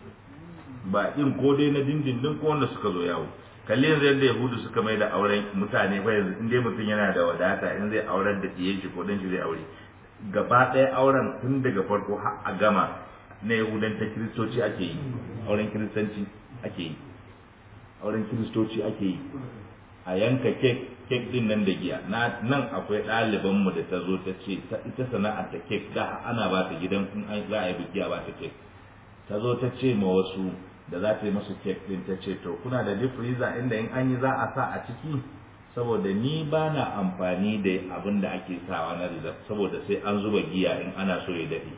bakin ko dai na dindindin ko wanda suka zo yawo kalli yanzu yadda yahudu suka mai da auren mutane fa yanzu in dai mutum yana da wadata in zai auren da tiyen shi ko dan shi zai aure gaba ɗaya auren tun daga farko har a gama na yahudan ta kiristoci ake yi auren kiristanci ake yi auren kiristoci ake yi a yanka kek kek din nan da giya na nan akwai ɗaliban mu da ta zo ta ce ita sana'ar ta kek da ana ba ta gidan in an za a yi biki a ba ta kek ta zo ta ce ma wasu da za ta yi masu kek din ta ce to kuna da deep freezer inda in an yi za a sa a ciki saboda ni ba na amfani da abin da ake sawa na rizab saboda sai an zuba giya in ana so ya daɗe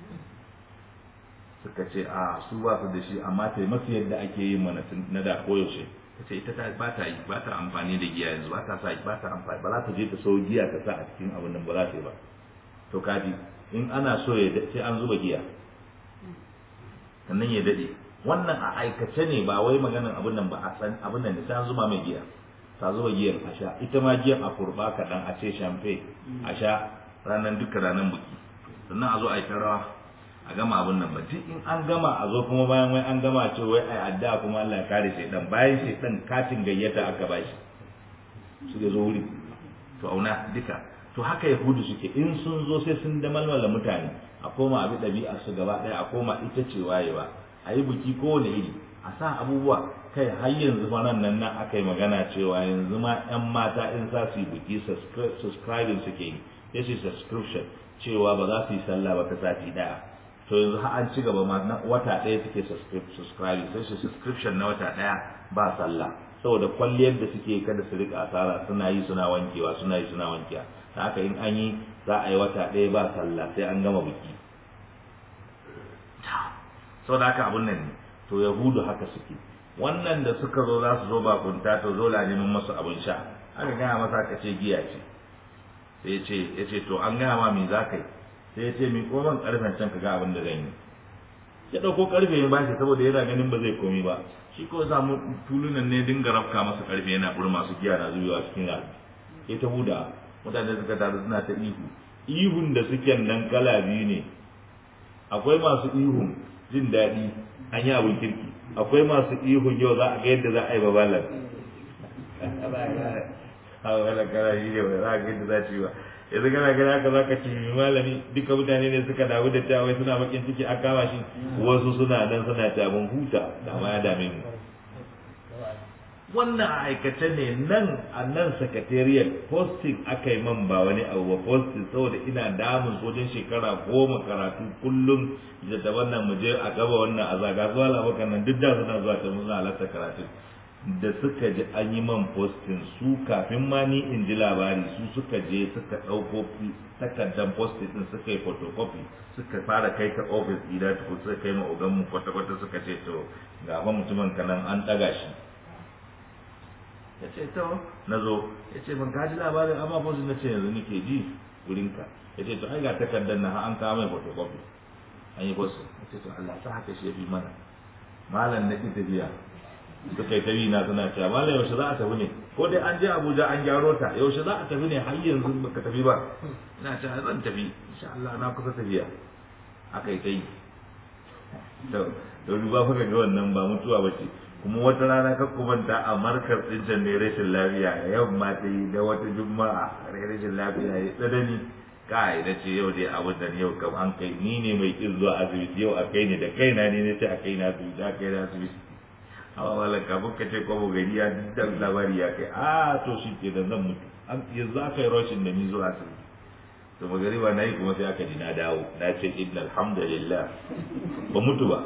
suka ce a su ba su da shi amma ta masu yadda ake yin mana na da koyaushe ta ce ita ba ta yi ba ta amfani da giya yanzu ba ta sa ba ta amfani ba za ta je ta so giya ta sa a cikin abin nan ba za ta yi ba to kaji in ana so ya sai an zuba giya sannan ya dade wannan a aikace ne ba wai maganin abin nan ba a san abin nan sai an zuma mai giya ta zuba giyar a sha ita ma giyar a kurba kaɗan a ce champagne a sha ranar duka ranar buki sannan a zo a yi rawa a gama abin nan ba duk in an gama a zo kuma bayan wai an gama ce wai ai addu'a kuma Allah ya kare shaidan bayan shaidan katin gayyata aka bashi su da zo wuri to auna duka to haka yahudu suke in sun zo sai sun da malmala mutane a koma abi ɗabi'a su gaba ɗaya a koma ita ce wayewa a yi buki kowane iri a sa abubuwa kai har yanzu fa nan nan nan aka yi magana cewa yanzu ma 'yan mata in za su yi buki subscribing suke yi ya ce subscription cewa ba za su yi sallah ba ta sati ɗaya to yanzu har an ci gaba ma na wata ɗaya suke subscribing sai su subscription na wata ɗaya ba sallah saboda kwalliyar da suke kada su rika asara suna yi suna wankewa suna yi suna wankewa ta haka in an yi za a yi wata ɗaya ba sallah sai an gama biki saboda haka abun nan ne to yahudu haka suke wannan da suka zo za su zo bakunta to zo la neman masu abin sha aka gaya masa ka ce giya ce sai ya ce ya ce to an gaya ma me za ka yi sai ya ce mi koman karfen can ka ga abin da zan yi ya ɗauko karfe ya bashi saboda yana ganin ba zai komi ba shi ko samu tulunan ne dinga rafka masa karfe yana burma masu giya na zubewa cikin rafi sai ta huda mutane suka taru suna ta ihu ihun da suke nan kala biyu ne akwai masu ihun jin daɗi an yi abin kirki akwai masu ihun yau za a ga yadda za a yi babalar a wala kana shi ne za a ga yadda za ci ba yanzu kana gani haka za ka ci malami duka mutane ne suka damu da cewa suna bakin ciki a kama shi wasu suna nan suna tabin huta da ma ya dame mu wannan a aikace ne nan a nan sakatariyar posting aka yi man ba wani abu ba posting saboda ina damun wajen shekara goma karatu kullum da da wannan mu je a gaba wannan a zaga zuwa labakan nan duk da suna zuwa ta suna halatta karatu da suka ji an yi man posting su kafin ma ni in ji labari su suka je suka ɗauko takardar posting din suka yi photocopy suka fara kai ta office gida tukun suka kai ma ogan mu kwata-kwata suka ce to ga mutumin kanan an ɗaga shi ya ce to na zo ya ce ban kaji labarin amma fosu na ce yanzu nake ji wurinka ya ce to ai ga takardar na an kawo mai photocopy an yi fosu ya ce to Allah ta haka shi ya fi mana malam na ki tafiya suka yi tabi na suna cewa malam yaushe za a tafi ne ko dai an je Abuja an gyaro ta yaushe za a tafi ne har yanzu baka tafi ba ina cewa zan tafi insha Allah na kusa tafiya aka yi ta yi to da duba fa ga wannan ba mutuwa ba ce kuma wata rana ka kumanta a markar tsincin ne rashin lafiya yamma ta yi da wata juma'a rashin lafiya ya tsanani kai da ce yau dai abin da yau kam an kai ni ne mai kin zuwa asibiti yau a kai ne da kaina ne ne ce a kai na asibiti a kai na asibiti amma malam kafin ka ce kwabo gari ya da labari ya kai a to shi ke da zan mutu yanzu aka yi rashin da ni zuwa asibiti to magariba na yi kuma sai aka ji na dawo na ce inna alhamdulillah ba mutu ba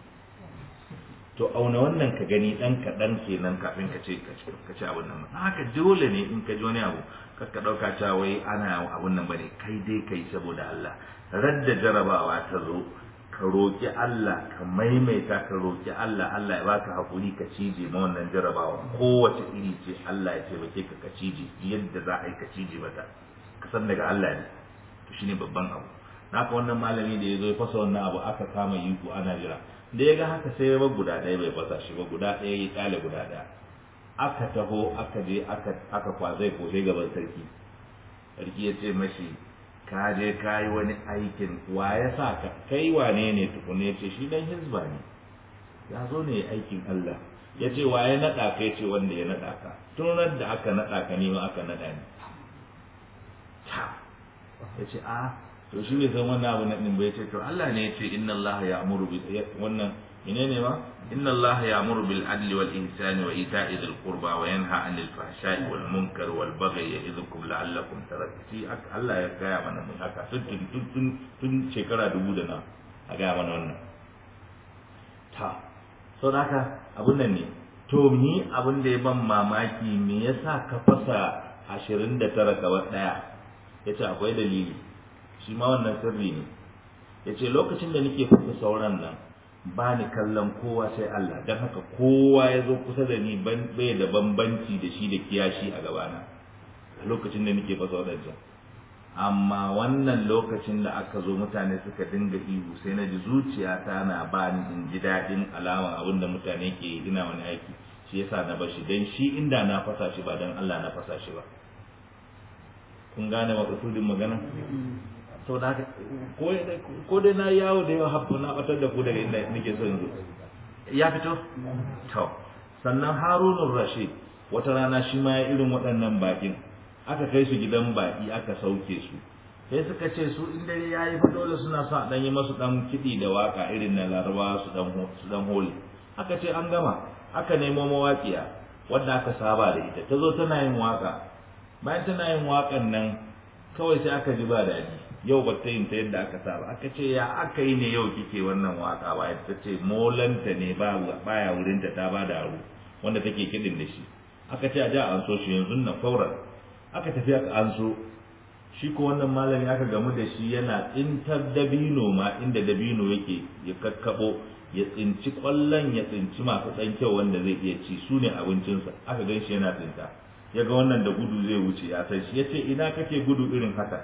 to auna wannan ka gani dan kaɗan kenan kafin ka ce ka ce abin nan haka dole ne in ka ji wani abu kar ka ɗauka cewa wai ana abin nan bane kai dai kai saboda Allah radda jarabawa ta zo ka roƙi Allah ka maimaita ka roƙi Allah Allah ya baka hakuri ka cije ma wannan jarabawa kowace iri ce Allah ya taimake ka ka cije yadda za a yi ka cije mata ka san daga Allah ne to shine babban abu naka wannan malami da ya zo ya fasa wannan abu aka kama yiku ana jira da ya ga haka sai ya bar guda ɗaya bai fasa shi ba guda ɗaya ya kyale guda ɗaya aka taho aka je aka aka kwazai ko sai gaban sarki sarki ya ce mashi ka je ka yi wani aikin wa ya sa ka kai wane ne tukuna ya ce shi dan hizba ne ya zo ne aikin Allah ya ce wa ya naɗa ka ya ce wanda ya naɗa ka tunar da aka naɗa ka ne ma aka naɗa ni ya ce a to shi bai san wannan abu na din bai ce to Allah ne ya ce inna Allah ya'muru bi wannan menene ma inna Allah ya'muru bil adli wal ihsani wa ita'i dhil qurba wa yanha 'anil fahsha'i wal munkar wal baghi ya'idhukum la'allakum tadhakkarun Allah ya gaya mana mun haka tun tun tun tun shekara dubu da na a gaya mana wannan ta so haka abun nan ne to ni abin da ya ban mamaki me yasa ka fasa 29 kawai daya yace akwai dalili shi ma wannan sirri ne ya ce lokacin da nake fasa sauran nan ba ni kallon kowa sai Allah don haka kowa ya zo kusa da ni bai da bambanci da shi da kiyashi a gabana a lokacin da nake fasa wadancan amma wannan lokacin da aka zo mutane suka dinga ihu sai na ji zuciyata na ba ni in ji daɗin alaman abin da mutane ke yi ina wani aiki shi yasa na bashi dan shi inda na fasa shi ba dan Allah na fasa shi ba kun gane makasudin magana sau da haka ko dai na yawo da yawa haɓu na ɓatar da ku daga inda nake so yanzu ya fito to sannan harunun rashid wata rana shi ma ya irin waɗannan bakin aka kai su gidan baki aka sauke su sai suka ce su in dare yayi fa dole suna son a dan yi masu dan kiɗi da waka irin na laraba su dan su dan holi aka ce an gama aka nemo mawaƙiya wanda aka saba da ita ta zo tana yin waka bayan tana yin wakan nan kawai sai aka ji ba daɗi yau ba ta yin ta yadda aka saba aka ce ya aka yi ne yau kike wannan waka ba ta ce molanta ne ba baya wurin ta ta ba da aro wanda take kiɗin da shi aka ce a ja an so shi yanzu na fauran aka tafi aka an so shi ko wannan malami aka gamu da shi yana tsintar dabino ma inda dabino yake ya kakkabo ya tsinci kwallon ya tsinci masu ɗan kyau wanda zai iya ci su ne abincinsa aka gan shi yana tsinta ya ga wannan da gudu zai wuce ya san shi ya ce ina kake gudu irin haka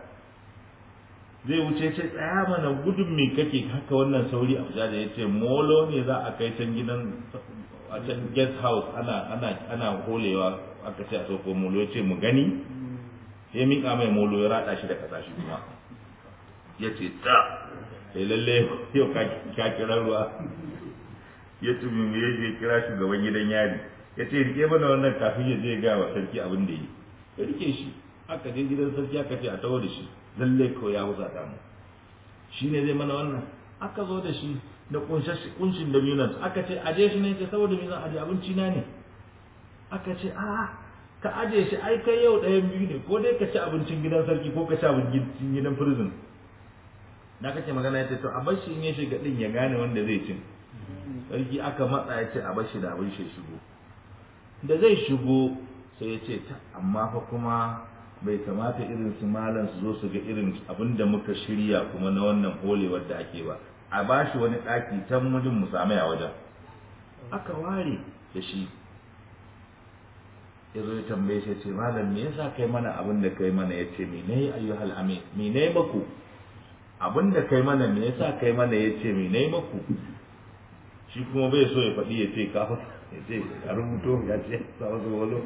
zai wuce ce tsaya mana gudun me kake haka wannan sauri a da ya ce molo ne za a kai can gidan a can guest house ana ana ana holewa aka ce a sauko molo ya ce mu gani sai miƙa mai molo ya raɗa shi da ƙasa shi kuma ya ce ta sai lalle yau ka kira ruwa ya tumi me ya kira shugaban gidan yari ya ce rike mana wannan kafin ya je ga wa sarki abin da yi ya rike shi aka je gidan sarki aka ce a tawo da shi lalle ko ya husata mu shi ne zai mana wannan aka zo da shi da kunshin da minan aka ce aje shi ne ce saboda me zan aje abinci na ne aka ce a ka aje shi ai kai yau ɗayan biyu ne ko dai ka ci abincin gidan sarki ko ka ci abincin gidan prison na kake magana ya ce to a bar shi in ya shiga din ya gane wanda zai cin sarki aka matsa ya ce a bar shi da abin shi shigo da zai shigo sai ya ce ta amma fa kuma bai kamata irin su malam su zo su ga irin abin da muka shirya kuma na wannan holewar da ake ba a ba shi wani ɗaki can mujin mu same a wajen aka ware da shi ya zo ya tambaye shi ce malam me yasa kai mana abin da kai mana ya ce me ne ayyuhal amin me ne maku abin da kai mana me yasa kai mana ya ce me ne maku shi kuma bai so ya faɗi ya ce kafa ya ce a rubuto ya ce sa wasu walo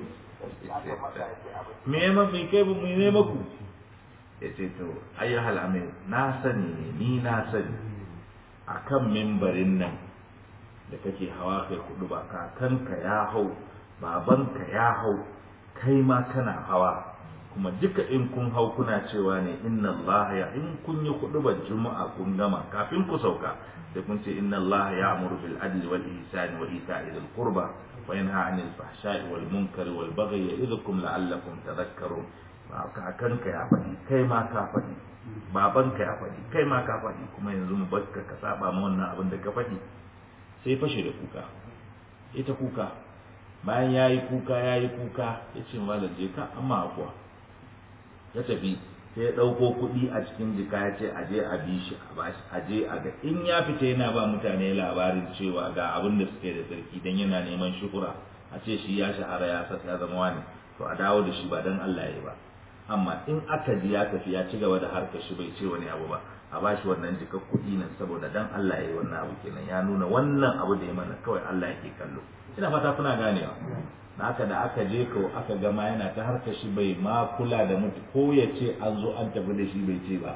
me ya mafi kai ba me ne maku ya ce to ayyuhal amin na sani ne ni na sani akan mimbarin nan da kake hawa kai kudu ba kakanka ya hau babanka ya hau kai ma kana hawa kuma duka in kun hau kuna cewa ne inna Allah ya in kun yi hudubar juma'a kun gama kafin ku sauka sai kun ce inna Allah ya amuru bil adli wal ihsani wa ita'i dhil qurba wa yanha 'anil fahsha'i wal munkari wal baghi ya'idhukum la'allakum tadhakkarun kakanka ya faɗi kai ma ka faɗi babanka ya faɗi kai ma ka faɗi kuma yanzu mu bakka ka saba ma wannan abin da ka faɗi sai fashe da kuka ita kuka bayan ya yi kuka ya yi kuka ya ce malam je ka amma kuwa ya tafi sai ya ɗauko kuɗi a cikin jika ya ce aje a bi shi a bashi aje a ga in ya fita yana ba mutane labarin cewa ga abin da suke da sarki dan yana neman shukura a ce shi ya shahara ya sa ya zama wani to a dawo da shi ba dan Allah ya ba amma in aka ji ya tafi ya ci gaba da harkar shi bai ce wani abu ba a bashi wannan jikar kuɗi nan saboda dan Allah ya yi wannan abu kenan ya nuna wannan abu da ya mana kawai Allah yake kallo ina fata kuna ganewa da aka da aka je ko aka gama yana ta harka shi bai ma kula da mutu ko ya ce an zo an tafi da shi bai ce ba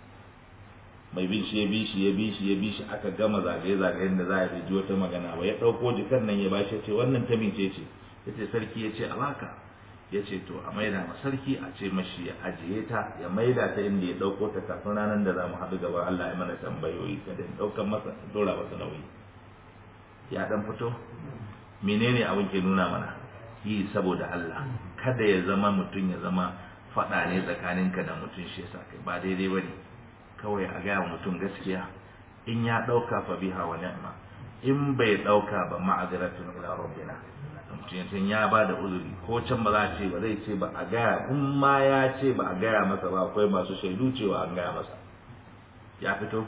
mai bin shi ya bi shi ya bi shi ya bi shi aka gama zagaye zagayen da za a ji wata magana ba ya ɗauko jikan nan ya bashi ya ce wannan ta mince ce ya ce sarki ya ce a baka ya ce to a maida ma sarki a ce mashi ya ajiye ta ya maida ta inda ya ɗauko ta kafin ranar da za mu haɗu gaban Allah ya mana tambayoyi kada ya ɗaukar masa dora masa nauyi ya ɗan fito menene abin ke nuna mana yi saboda Allah kada ya zama mutum ya zama faɗa ne tsakaninka da mutum shi yasa kai ba daidai bane kawai a gaya mutum gaskiya in ya ɗauka fa biha wa ni'ma in bai ɗauka ba ma'aziratun ila rabbina mutum ya ba da uzuri ko can ba za a ce ba zai ce ba a gaya in ma ya ce ba a gaya masa ba akwai masu shaidu cewa an gaya masa ya fito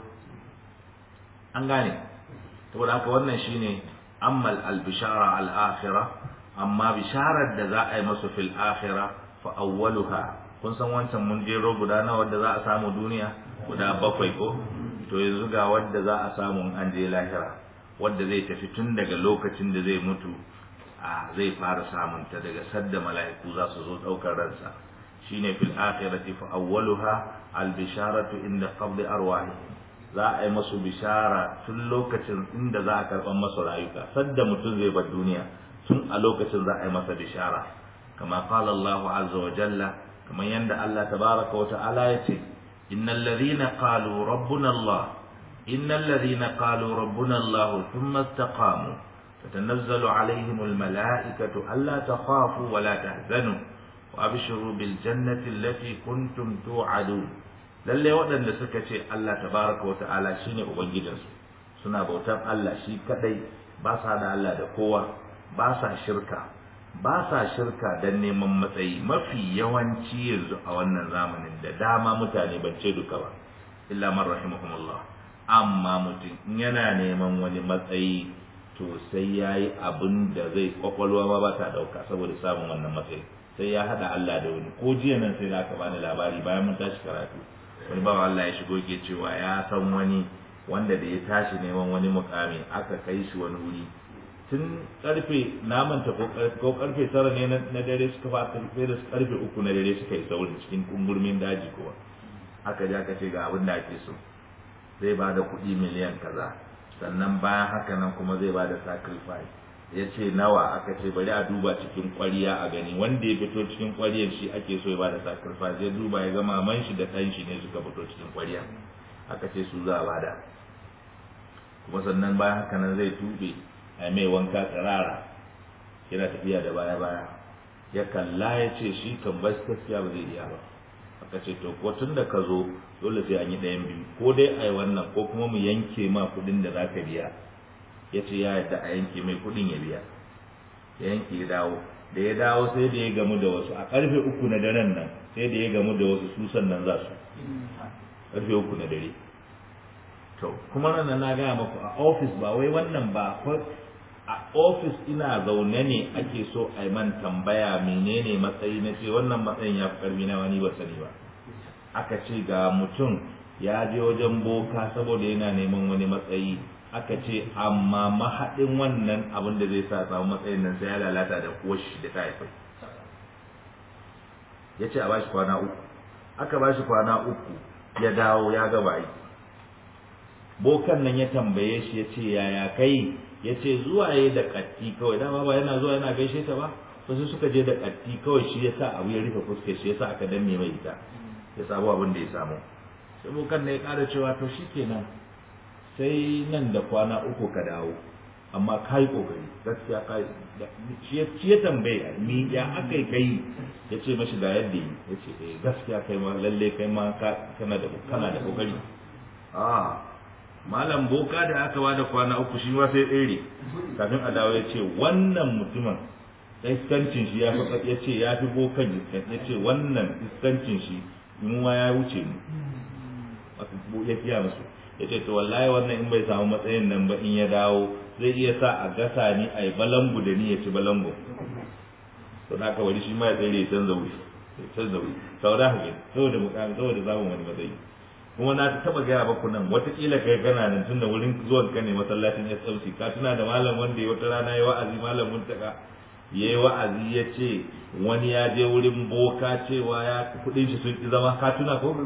an gane saboda haka wannan shine amma al-bishara al-akhirah amma bisharar da za a yi masu fil akhirah fa awwaluha kun san wancan mun jero guda nawa wadda za a samu duniya guda bakwai ko to yanzu ga wadda za a samu an je lahira wadda zai tafi tun daga lokacin da zai mutu a zai fara samun ta daga sadda mala'iku za su zo daukar ransa shine fil akhirati fa awwaluha al bisharatu inda qabdi arwahi za a yi masu bishara tun lokacin inda za a karban masu rayuka sadda mutum zai bar duniya tun a lokacin za a yi masa bishara kama qala Allah azza wa jalla kamar yanda Allah tabaraka wa ta'ala yace innal ladhina qalu rabbuna Allah innal ladhina qalu rabbuna Allah thumma istaqamu tatanazzalu alaihim al mala'ikatu alla takhafu wa la tahzanu wa abshiru bil jannati allati kuntum tu'adun lalle waɗanda suka ce Allah tabaraka wa ta'ala shine ubangijinsu suna bautar Allah shi kadai ba sa da Allah da kowa ba sa shirka ba sa shirka don neman matsayi mafi yawanci yanzu a wannan zamanin da dama mutane ban ce duka ba illa man rahimahumullah amma mutum in yana neman wani matsayi to sai ya yi abin da zai kwakwalwa ma ba ta dauka saboda samun wannan matsayi sai ya haɗa Allah da wani ko jiya nan sai da aka bani labari bayan mun tashi karatu wani bawa Allah ya shigo ke cewa ya san wani wanda da ya tashi neman wani mukami aka kai shi wani wuri tun karfe namanta ko karfe tara ne na dare suka fa karfe da karfe uku na dare suka yi saurin cikin kungurmin daji kowa aka ji aka ce ga abin da ake so zai ba da kuɗi miliyan kaza sannan bayan haka nan kuma zai ba da sacrifice ya ce nawa aka ce bari a duba cikin kwariya a gani wanda ya fito cikin kwariyar shi ake so ya ba da sacrifice ya duba ya ga maman shi da ɗan shi ne suka fito cikin kwariya aka ce su za a bada kuma sannan bayan haka nan zai tube a mai wanka tsirara yana tafiya da baya baya ya kalla ya ce shi kan bas gaskiya ba zai iya ba aka ce to ko tun da ka zo dole sai an yi ɗayan biyu ko dai a yi wannan ko kuma mu yanke ma kuɗin da za ka biya ya ce ya yadda a yanke mai kuɗin ya biya ya yanke ya dawo da ya dawo sai da ya gamu da wasu a ƙarfe uku na daren nan sai da ya gamu da wasu su sannan za su ƙarfe uku na dare to kuma nan na gaya maku a ofis ba wai wannan ba a ofis ina zaune ne ake so a yi man tambaya menene matsayi na ce wannan matsayin ya fi karfi na wani ba sani ba aka ce ga mutum ya je wajen boka saboda yana neman wani matsayi aka ce amma mahaɗin wannan abin da zai sa samu matsayin nan sai ya lalata da koshi da ta haifai ya ce a bashi kwana uku aka bashi kwana uku ya dawo ya gaba aiki bokan nan ya tambaye shi ya ce yaya kai ya ce zuwa ya da katti kawai dama ba yana zuwa yana gaishe ta ba to sai suka je da katti kawai shi ya sa abu ya rufe fuskar shi ya sa aka danne mai ita ya samu abin da ya samu sai bokan ne ya ƙara cewa to shi kenan sai nan da kwana uku ka dawo amma ka yi ƙoƙari gaskiya ka shi ya tambaye ni ya aka yi kai ya ce mashi ga yadda yi ya ce eh gaskiya kai ma lalle kai ma kana da kana da ƙoƙari ah malam boka da aka bada kwana uku shi ma sai tsere kafin a dawo ya ce wannan mutumin iskancin shi ya fi ya ce ya fi bokan ya ce wannan iskancin shi mu ma ya wuce mu ya fiya musu ya ce to wallahi wannan in bai samu matsayin nan ba in ya dawo zai iya sa a gasa ni a yi balangu da ni ya ci balangu to da aka wani shi ma ya tsere ya canza wuri ya canza wuri sau da haka saboda mukamin saboda zamun wani matsayi kuma na taba gaya baku nan watakila kai kana nan tunda wurin zuwan ka ne masallacin SMC ka tuna da malam wanda ya wata rana ya wa'azi malam muntaka ya yi wa'azi ya ce wani ya je wurin boka cewa ya kudin shi sun ki zama ka tuna ko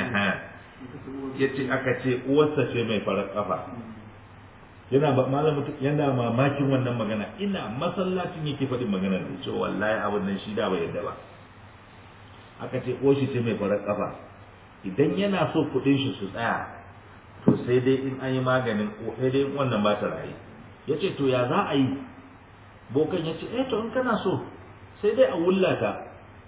ya ce aka ce uwarsa ce mai farar kafa yana ba malam yana mamakin wannan magana ina masallacin yake faɗin magana da cewa wallahi abin nan shi da bai yadda ba aka ce uwar shi ce mai farar kafa idan yana so kuɗin shi su tsaya to sai dai in an yi maganin sai dai wannan ba ta rayu ya ce to ya za a yi bokan ya ce eh to in kana so sai dai a wullata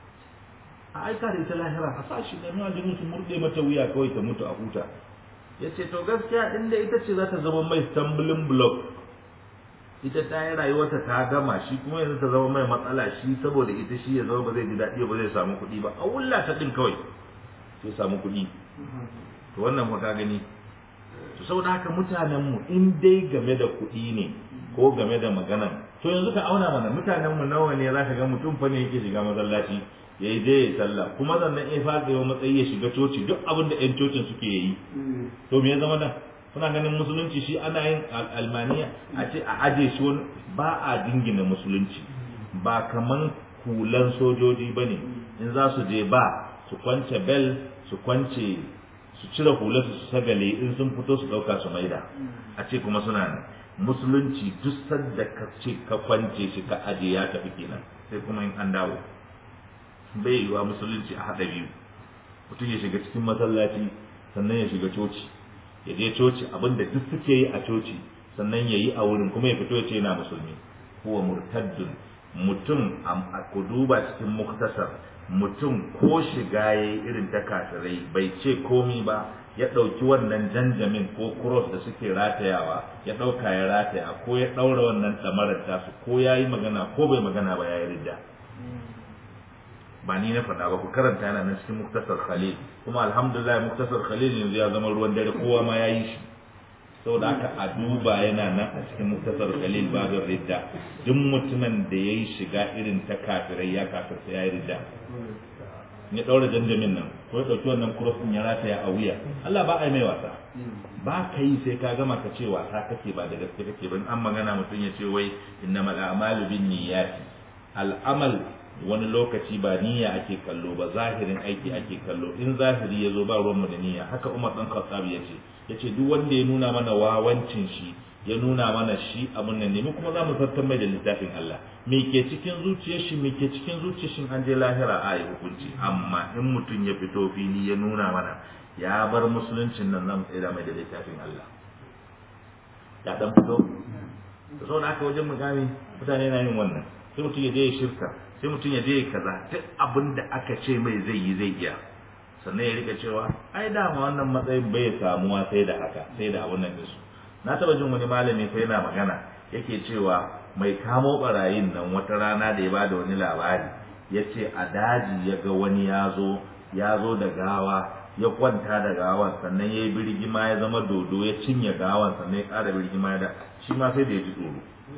a aika da ita lahira a sa shi nemi aljinu su murɗe mata wuya kawai ta mutu a huta ya ce to gaskiya inda ita ce za ta zama mai stumbling block ita ta yi rayuwarta ta gama shi kuma yanzu ta zama mai matsala shi saboda ita shi ya zama ba zai ji daɗi ba zai samu kuɗi ba a wullata ɗin kawai sai samu kuɗi to wannan fa ka gani to saboda haka mutanen mu in dai game da kuɗi ne ko game da magana to yanzu ka auna mana mutanen mu nawa ne zaka ga mutum fa ne yake shiga masallaci ya yi je ya sallah kuma sannan ya fara yawan matsayi ya shiga coci duk abin da 'yan cocin suke yi to me ya zama nan kuna ganin musulunci shi ana yin almaniya a ce a aje shi wani ba a dingina musulunci ba kaman hulan sojoji ba ne in za su je ba su kwance bel su kwance su cire hularsu su sagale in sun fito su ɗauka su maida a ce kuma suna ne musulunci duk sanda ka ce ka kwance shi ka aje ya tafi kenan sai kuma in an dawo bai yiwa musulunci a haɗa biyu mutum ya shiga cikin masallaci sannan ya shiga coci ya je coci abinda duk suke yi a coci sannan ya yi a wurin kuma ya fito ya ce yana musulmi huwa murtaddun mutum a ku duba cikin muktasar mutum ko shiga ya yi irin ta kafirai bai ce komi ba ya ɗauki wannan janjamin ko cross da suke ratayawa ya ɗauka ya rataya ko ya ɗaura wannan ɗamarar tasu ko ya yi magana ko bai magana ba ya yi ridda ba ni na faɗa ba ku karanta yana nan cikin muktasar khalil kuma alhamdulillah muktasar khalil yanzu ya zama ruwan dare kowa ma ya yi shi saboda haka a duba yana nan a cikin muktasar khalil babin ridda duk mutumin da ya yi shiga irin ta kafirai ya kafirta ya yi ridda ya ɗaura janjamin nan ko ya ɗauki wannan cross ɗin ya rataya a wuya Allah ba a yi mai wasa ba ka yi sai ka gama ka ce wasa kake ba da gaske kake ba an magana mutum ya ce wai innamal a'malu bin niyyati al'amal wani lokaci ba niyya ake kallo ba zahirin aiki ake kallo in zahiri ya zo ba ruwanmu da niyya haka umar ɗan khattab ya ce ya ce duk wanda ya nuna mana wawancin shi ya nuna mana shi abin nan ne mu kuma za mu zartar mai da littafin Allah me ke cikin zuciyar shi me ke cikin zuciyar shi an je lahira a yi hukunci amma in mutum ya fito fili ya nuna mana ya bar musuluncin nan zan tsira mai da littafin Allah ya dan fito da sau da aka wajen mugami mutane na yin wannan sai mutum ya je ya shirka sai mutum ya je kaza duk abin da aka ce mai zai yi zai iya sannan ya rika cewa ai dama wannan matsayin bai samuwa sai da haka sai da abun nan su na taba jin wani malami sai yana magana yake cewa mai kamo barayin nan wata rana da ya bada wani labari ya ce a daji ya ga wani ya zo ya zo da gawa ya kwanta da gawan sannan ya yi birgima ya zama dodo ya cinye gawan sannan ya ƙara birgima ya da shi ma sai da ya ji tsoro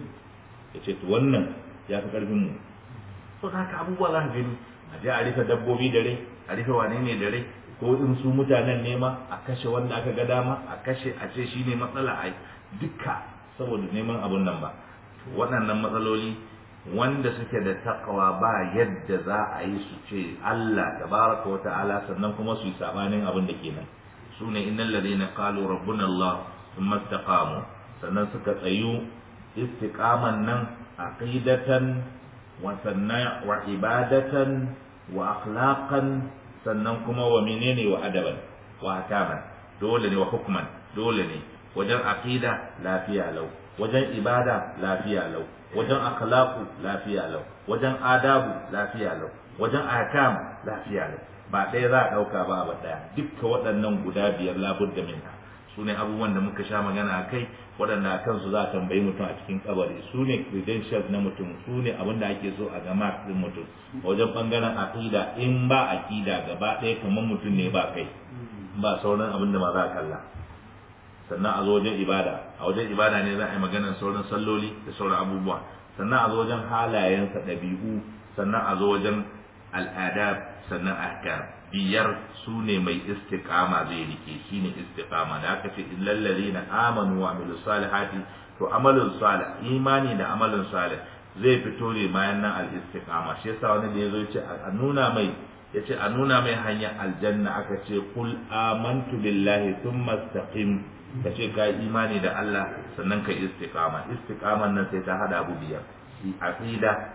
ya ce to wannan ya fi ƙarfin mu so da haka abubuwa za ka gani a je a rufe dabbobi da rai a rufe wane ne da rai ko in su mutanen nema a kashe wanda aka ga dama a kashe a ce shine matsala a duka saboda neman abun nan ba waɗannan matsaloli wanda suke da takawa ba yadda za a yi su ce Allah tabaraka wa ta'ala sannan kuma su yi sabanin abin da kenan su ne innal ladina qalu rabbuna Allah thumma istaqamu sannan suka tsayu istiqaman nan aqidatan wasanna wa ibadatan wa akhlaqan sannan kuma wa menene wa adaban wa hakaman dole ne wa hukman dole ne wajen aqida lafiya lau wajen ibada lafiya lau wajen akhlaqu lafiya lau wajen adabu lafiya lau wajen ahkam lafiya lau ba ɗaya za a ɗauka ba ba ɗaya dukkan waɗannan guda biyar labudda minha su ne abubuwan da muka sha magana a kai waɗanda a kansu za a tambayi mutum a cikin kabari su ne credentials na mutum su ne abin da ake so a ga mark ɗin mutum wajen ɓangaren aƙida in ba aƙida gaba ɗaya kamar mutum ne ba kai ba sauran abin da ma za a kalla sannan a zo wajen ibada a wajen ibada ne za a yi maganar sauran salloli da sauran abubuwa sannan a zo wajen halayensa ɗabi'u sannan a zo wajen al'adab sannan ahkam biyar su ne mai istiqama zai rike shine istiqama da aka ce illal ladina amanu wa amilus salihati to amalun salih imani da amalun salih zai fito ne bayan nan al istiqama shi yasa wani da yazo yace a nuna mai yace a nuna mai hanyar aljanna aka ce qul amantu billahi thumma istaqim ka ce ka imani da Allah sannan ka istiqama istiqaman nan sai ta hada abu biyar aqida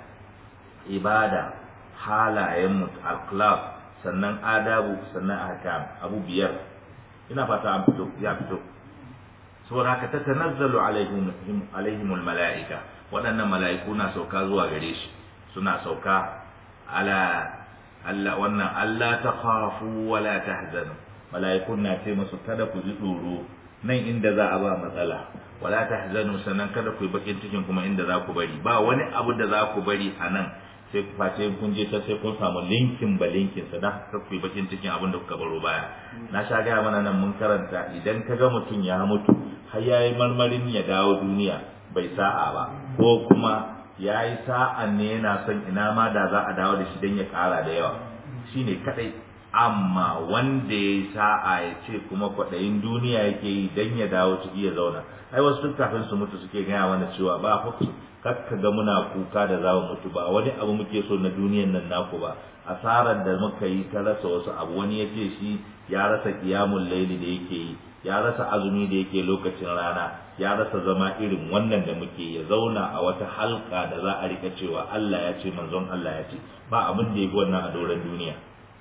ibada halayen mutu akhlaq sannan adabu sannan ahkam abu biyar ina fata an fito ya fito saboda haka tatanazzalu alaihim alaihimul malaika waɗannan mala'iku na sauka zuwa gare shi suna sauka ala Allah wannan Allah ta khafu wa la tahzanu mala'ikun na ce musu kada ku ji tsoro nan inda za a ba matsala wala tahzanu sannan kada ku yi bakin cikin kuma inda za ku bari ba wani abu da za ku bari a nan sai ku face kun je ta sai kun samu linkin ba linkin sa dan haka ku yi bakin cikin abin da kuka baro baya na sha gaya mana nan mun karanta idan ka ga mutum ya mutu har ya yi marmarin ya dawo duniya bai sa'a ba ko kuma ya yi sa'an ne yana son ina ma da za a dawo da shi don ya ƙara da yawa shine kadai amma wanda ya yi sa'a ya ce kuma kwaɗayin duniya yake yi don ya dawo ciki ya zauna ai wasu tun kafin su mutu suke gaya mana cewa ba huksu kakka ga muna kuka da za mu mutu ba wani abu muke so na duniyan nan naku ba asarar da muka yi ta rasa wasu abu wani ya ce shi ya rasa kiyamun laili da yake yi ya rasa azumi da yake lokacin rana ya rasa zama irin wannan da muke ya zauna a wata halka da za a rika cewa Allah ya ce manzon Allah ya ce ba abin da ya fi wannan a doron duniya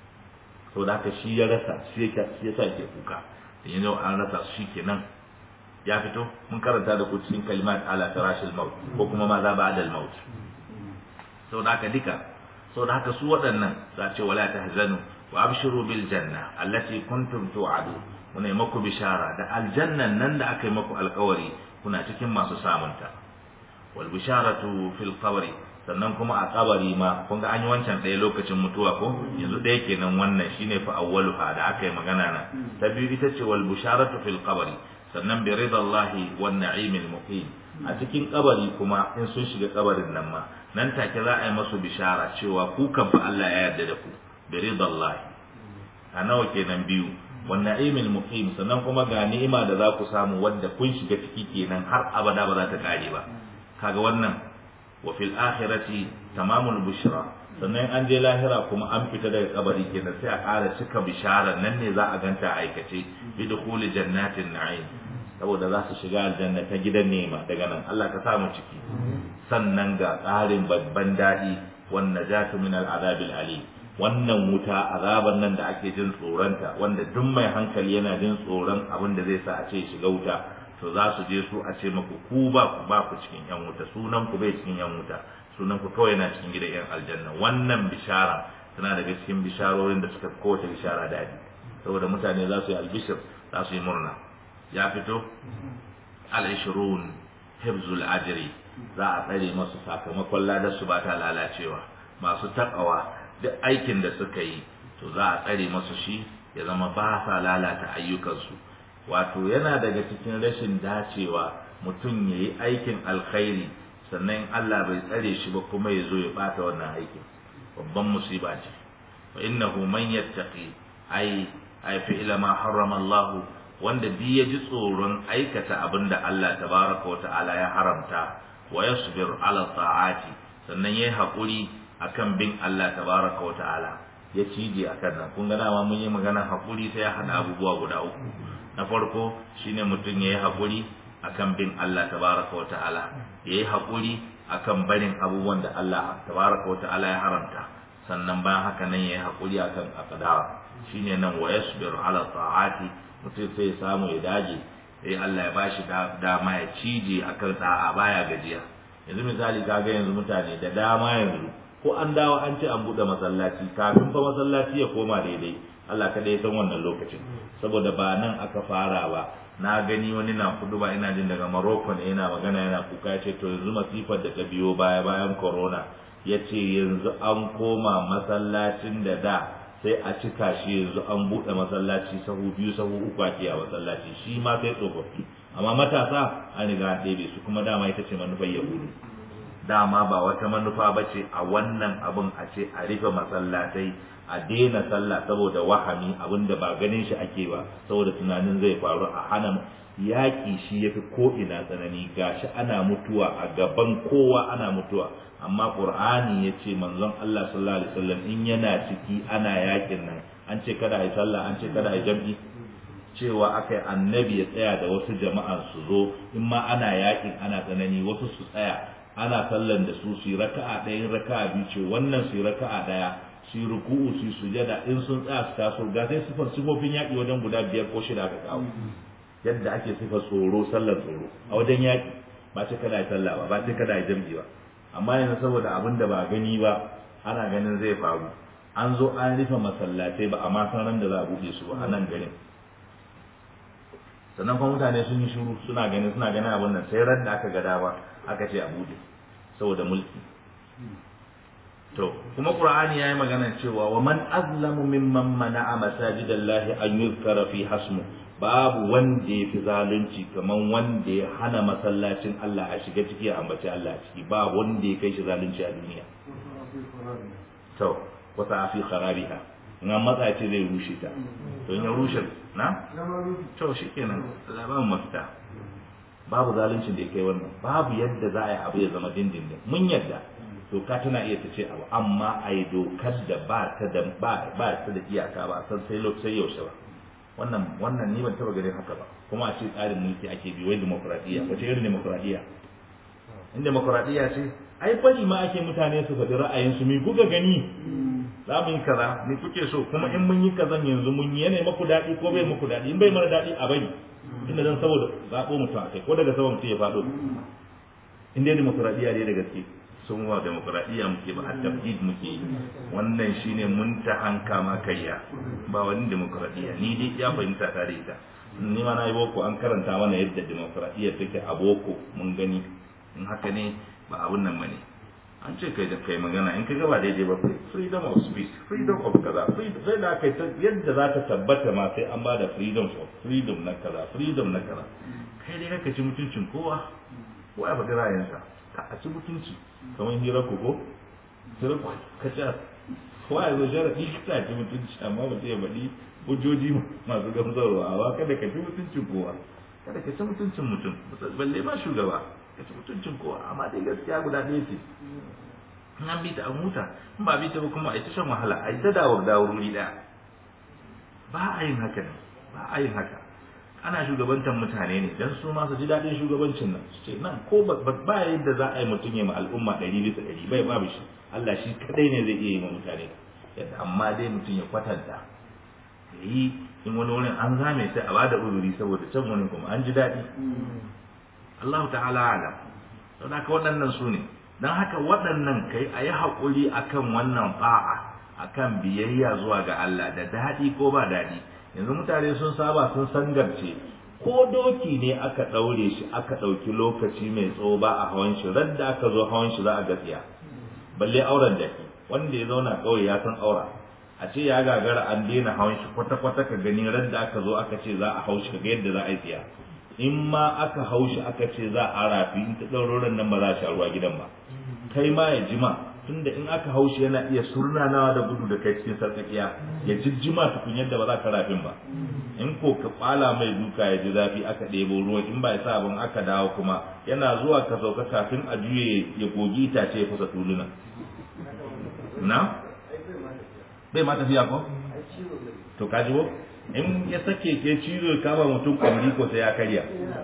to da haka shi ya rasa shi ya sa ke kuka da yanzu an rasa shi kenan ya fito mun karanta da ku cikin kalimat ala firashil maut ko kuma ma za ba'da al maut to da haka duka so da haka su waɗannan za ce wala tahzanu wa abshiru bil janna allati kuntum tu'adu muna yi maku bishara da aljannan nan da aka yi maku alkawari kuna cikin masu samunta wal bisharatu fil qabri sannan kuma a kabari ma kun ga an yi wancan ɗaya lokacin mutuwa ko yanzu ɗaya kenan wannan shine fa awwaluha da aka yi magana nan ta biyu ita ce wal bisharatu fil qabri sannan bi ridallahi wan na'imil muqim a cikin kabari kuma in sun shiga kabarin nan ma nan take za a yi masu bishara cewa ku kan fa Allah ya yarda da ku bi ridallahi a nawa kenan biyu wan na'imil muqim sannan kuma ga ni'ima da za ku samu wadda kun shiga ciki kenan har abada ba za ta kare ba kaga wannan wa fil akhirati tamamul bushra sannan an je lahira kuma an fita daga kabari kenan sai a ƙara cika bishara nan ne za a ganta a aikace bi dukhuli jannatin na'im saboda za su shiga aljanna ta gidan nema daga nan Allah ka samu ciki sannan ga ƙarin babban daɗi wan najatu min al'adabil alim wannan wuta azaban nan da ake jin tsoronta wanda duk mai hankali yana jin tsoron abin da zai sa a ce shiga wuta to za su je su a ce maku ku ba ku ba ku cikin yan wuta sunan ku bai cikin yan wuta sunan ku kawai yana cikin gidan yan aljanna wannan bishara tana daga cikin bisharorin da suka kowace bishara daɗi saboda mutane za su yi albishir za su yi murna ya fito al-ishrun hibzul ajri za a tsare masu sakamakon ladar su ba ta lalacewa masu takawa duk aikin da suka yi to za a tsare masu shi ya zama ba sa lalata ayyukansu wato yana daga cikin rashin dacewa mutum ya yi aikin alkhairi sannan Allah bai tsare shi ba kuma ya zo ya bata wannan aikin babban musiba ce wa innahu man yattaqi ai ai fi'la ma harrama Allah wanda bi ya ji tsoron aikata abinda Allah tabaraka wa ta'ala ya haramta wa yasbir ala ta'ati sannan yayi hakuri akan bin Allah tabaraka wa ta'ala ya cije akan nan kun ga dama mun yi magana hakuri sai ya hada abubuwa guda uku na farko shine mutum yayi hakuri akan bin Allah tabaraka wa ta'ala yayi hakuri akan barin abubuwan da Allah tabaraka wa ta'ala ya haramta sannan bayan haka nan yayi hakuri akan aqdara shine nan wa yasbir ala ta'ati mutum sai ya samu ya dage sai Allah ya bashi dama ya cije akan da'a baya gajiya yanzu misali kaga yanzu mutane da dama yanzu ko an dawo an ce an buɗe masallaci kafin fa masallaci ya koma daidai Allah kada ya san wannan lokacin saboda ba nan aka fara ba na gani wani na kudu ba ina jin daga Morocco ne yana magana yana kuka ce to yanzu masifar da ta biyo baya bayan corona ya ce yanzu an koma masallacin da da sai a cika shi yanzu an buɗe masallaci sahu biyu sahu uku ake a masallaci shi ma sai tsofaffi amma matasa an riga an ɗebe su kuma dama ita ce manufar yahudu dama ba wata manufa ba ce a wannan abin a ce a rufe masallatai a daina sallah saboda wahami abin da ba ganin shi ake ba saboda tunanin zai faru a hana yaƙi shi ya fi ko'ina tsanani gashi ana mutuwa a gaban kowa ana mutuwa amma ƙur'ani ya ce manzon Allah sallallahu alaihi wasallam in yana ciki ana yaƙin nan an ce kada a yi sallah an ce kada a yi jam'i cewa aka yi annabi ya tsaya da wasu jama'an su zo in ma ana yaƙin ana tsanani wasu su tsaya ana sallan da su su yi raka'a ɗaya in raka'a biyu ce wannan su yi raka'a ɗaya su yi ruku'u su yi sujada in sun tsaya su taso ga sai sifar sifofin yaƙi wajen guda biyar ko shida aka kawo yadda ake sifar tsoro sallar tsoro a wajen yaƙi ba ce kada yi sallah ba ba ce kada yi jam'i ba amma yanzu saboda abin da ba gani ba ana ganin zai faru an zo an rufe masallatai ba amma san ran da za a buɗe su ba a nan garin sannan kuma mutane sun yi shiru suna ganin suna ganin abin nan sai ran da aka ga dama aka ce a buɗe saboda mulki to kuma qur'ani yayi magana cewa wa man azlamu mimman mana'a masajidallahi an yuzkara fi hasmu babu wanda ya fi zalunci kaman wanda ya hana masallacin Allah a shiga ciki a ambaci Allah a ciki ba wanda ya kai shi zalunci a duniya to wata fi kharabiha in an matsa ce zai rushe ta to in ya rushe na to shikenan Allah ba mu mafita babu zaluncin da ya kai wannan babu yadda za a yi abu ya zama dindindin mun yadda doka tana iya ta ce abu amma a yi dokar da ba ta da ba ba ta da iyaka ba san sai sai yaushe ba wannan wannan ni ban taba ganin haka ba kuma a ce tsarin mulki ake bi wai demokradiyya wace irin demokradiyya in demokradiyya ce ai bari ma ake mutane su faɗi ra'ayinsu mi kuka gani za mu yi kaza ni kuke so kuma in mun yi kazan yanzu mun yi yanayi maku daɗi ko bai maku daɗi in bai mara daɗi a bari inda zan saboda zaɓo mutum a kai ko daga sama mutum ya faɗo in dai demokradiyya ne da gaske sun wa demokradiyya muke ba a tafjid muke yi wannan shine mun ta hanka ma kayya ba wani demokradiyya ni dai ya fahimta ta da ita ni ma na yi boko an karanta mana yadda demokradiyya take a boko mun gani in haka ne ba abun nan bane an ce kai da kai magana in ka gaba daidai ba freedom of speech freedom of kaza freedom sai da kai yadda za ta tabbata ma sai an bada freedom of freedom na kaza freedom na kaza kai dai kaka ci mutuncin kowa ko ya faɗi ra'ayinsa ka a ci mutunci kamar hira ko ko hira ko ka ci kowa ya zo sharaɗi ka ci mutunci amma ba ya faɗi hujjoji masu gamsarwa amma kada ka ci mutuncin kowa kada ka ci mutuncin mutum balle ma shugaba ka ci mutuncin kowa amma dai gaskiya guda ɗaya ce in an bi ta an huta in ba bi ta ba kuma a ita shan wahala a ita dawar dawar wuri ɗaya ba a yin haka ne ba a yin haka ana shugabantar mutane ne dan su ma su ji daɗin shugabancin nan su ce nan ko ba yadda za a yi mutum ya ma al'umma ɗari bisa ɗari bai babu shi Allah shi kadai ne zai iya yi ma mutane yadda amma dai mutum ya kwatanta ya yi in wani wurin an zame sai a bada uzuri saboda can wani kuma an ji daɗi Allah ta'ala alam don haka waɗannan su ne don haka waɗannan kai a yi haƙuri akan wannan ba'a akan biyayya zuwa ga Allah da daɗi ko ba daɗi yanzu mutane sun saba sun sangarce ko doki ne aka ɗaure shi aka ɗauki lokaci mai tsawo ba a hawan shi radda aka zo hawan shi za a gaskiya balle auren jaki wanda ya zauna kawai ya san aura a ce ya gagara an daina hawan shi kwata-kwata ka gani radda aka zo aka ce za a hau shi ga yadda za a yi tsiya in ma aka hau shi aka ce za a rafi in ta ɗaurorin nan ba za a sha ruwa gidan ba kai ma ya jima tunda in aka hau shi yana iya surnanawa da gudu da kai cikin sarƙaƙiya ya jijjima tukun yadda ba za ka rafin ba in ko ka kwala mai duka ya ji zafi aka ɗebo ruwan in ba ya sa abin aka dawo kuma yana zuwa ka sauka kafin a juye ya gogi itace ya fasa tuluna na bai ma tafiya ko to ka ji ko in ya sake ke cizo ya kama mutum kwamri ko sai ya karya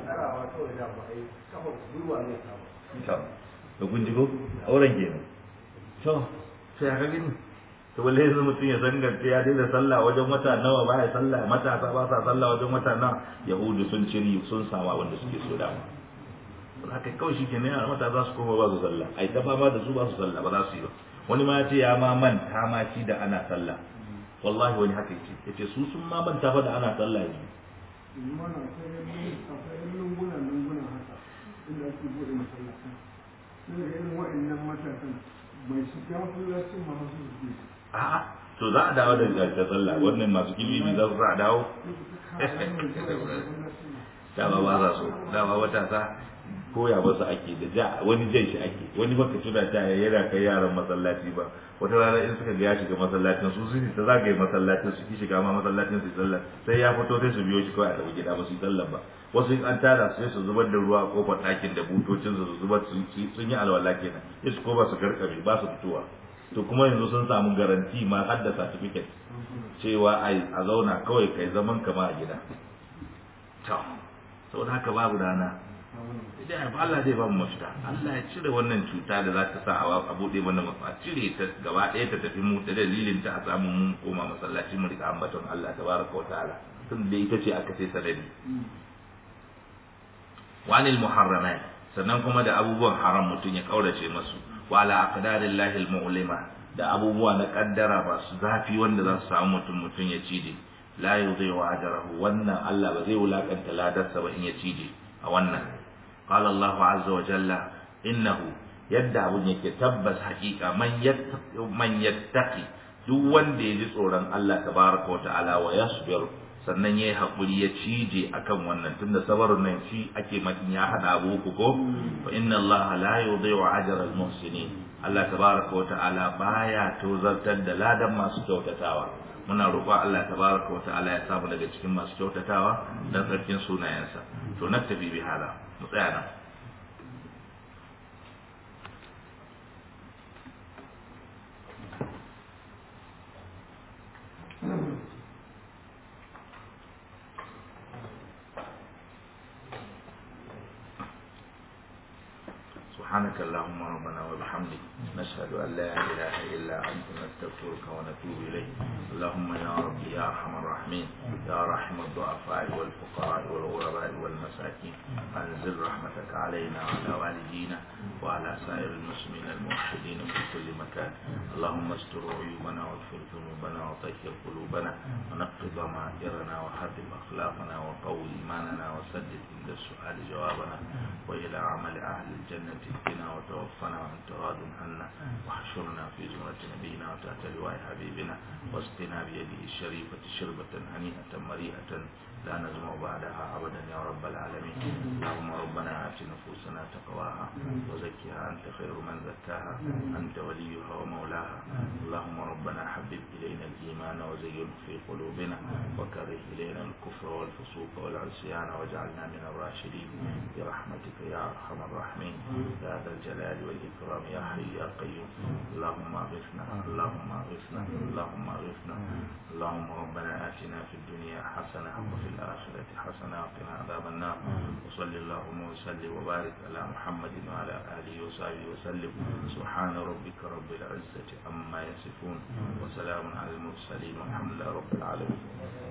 to kun ji ko auren kenan to sai aka gani to balle yanzu mutum ya zangarce ya daina sallah wajen wata nawa ba ya sallah matasa ba sa sallah wajen wata nawa yahudu sun ciri sun sama wanda suke so dama don haka kawai shi ke ne matasa su koma ba su sallah ai ta fama da su ba su sallah ba za su yi ba wani ma ya ce ya ma manta ma shi da ana sallah wallahi wani haka yace yace su sun ma manta fa da ana sallah ne mana akwai akwai lunguna lunguna haka inda ake bude masallacin sai ga irin wa'annan matasan mai shiga masallacin ma su su a'a to za a dawo da ta sallah wannan masu kilimi za su za a dawo dama ba za su dama matasa koya wasu ake da ja wani jan shi ake wani baka tuna ta yana kai yaran masallaci ba wata rana in suka ga ya shiga masallacin su su ta zagaye masallacin su ki shiga ma masallacin su sallah sai ya fito sai su biyo shi kawai a tafi gida ba su yi sallah ba wasu in an tara sai su zubar da ruwa a kofar ɗakin da butocin su zubar sun yi alwala kenan sai su koma su karkame ba su fitowa to kuma yanzu sun samu garanti ma har da certificate cewa a zauna kawai kai zaman kama a gida to saboda haka babu rana idan ba Allah zai ba mu mafita Allah ya cire wannan cuta da za ta sa a bude mana a cire ta gaba ɗaya ta tafi mu da dalilin ta a samu mun koma masallaci mu rika ambaton Allah tabaraka wa ta'ala tun da ita ce aka sai sanadi wanil muharramat sannan kuma da abubuwan haram mutum ya kaurace masu wa ala aqdarillahi almu'lima da abubuwa na kaddara masu zafi wanda za su samu mutum mutum ya cije la yudhi'u ajrahu wannan Allah ba zai wulakanta ladarsa ba in ya cije a wannan qala Allahu azza wa jalla innahu yadda abun yake tabbas haƙiƙa man yattaqi man yattaqi duk wanda ya ji tsoron Allah tabaraka wa ta'ala wa yasbir sannan yayi hakuri ya cije akan wannan tunda sabarun nan shi ake makin ya hada abu uku ko fa inna Allah la yudhi'u ajra al-muhsinin Allah tabaraka wa ta'ala baya tozartar da ladan masu kyautatawa muna roƙon Allah tabaraka wa ta'ala ya samu daga cikin masu kyautatawa dan sarkin sunayensa to naktabi bi hada mu tsaya nan سبحانك اللهم ربنا وبحمدك نشهد أن لا إله إلا أنت نستغفرك ونتوب إليك اللهم يا ربي يا أرحم الراحمين يا رحم الضعفاء والفقراء والغرباء والمساكين أنزل رحمتك علينا وعلى والدينا وعلى سائر المسلمين الموحدين في كل مكان اللهم استر عيوبنا واغفر ذنوبنا وطهر قلوبنا ونقض ضمائرنا وحرم أخلاقنا وقوي إيماننا وسدد عند السؤال جوابنا وإلى عمل أهل الجنة اهدنا وتوفنا وانت راض عنا واحشرنا في زمرة نبينا وتحت لواء حبيبنا واسقنا بيده الشريفة شربة هنيئة مريئة لا نزمع بعدها أبدا يا رب العالمين اللهم ربنا آت نفوسنا تقواها وزكها أنت خير من زكاها أنت وليها ومولاها اللهم ربنا حبب إلينا الإيمان وزينه في قلوبنا وكره إلينا الكفر والفسوق والعصيان واجعلنا من الراشدين برحمتك يا أرحم الراحمين يا ذا الجلال والإكرام يا حي يا قيوم اللهم أغثنا اللهم أغثنا اللهم أغثنا اللهم ربنا آتنا في الدنيا حسنة وفي الآخرة حسنة وقنا عذاب النار وصل اللهم وسلم وبارك على محمد وعلى آله وصحبه وسلم سبحان ربك رب العزة عما يصفون وسلام على المرسلين والحمد لله رب العالمين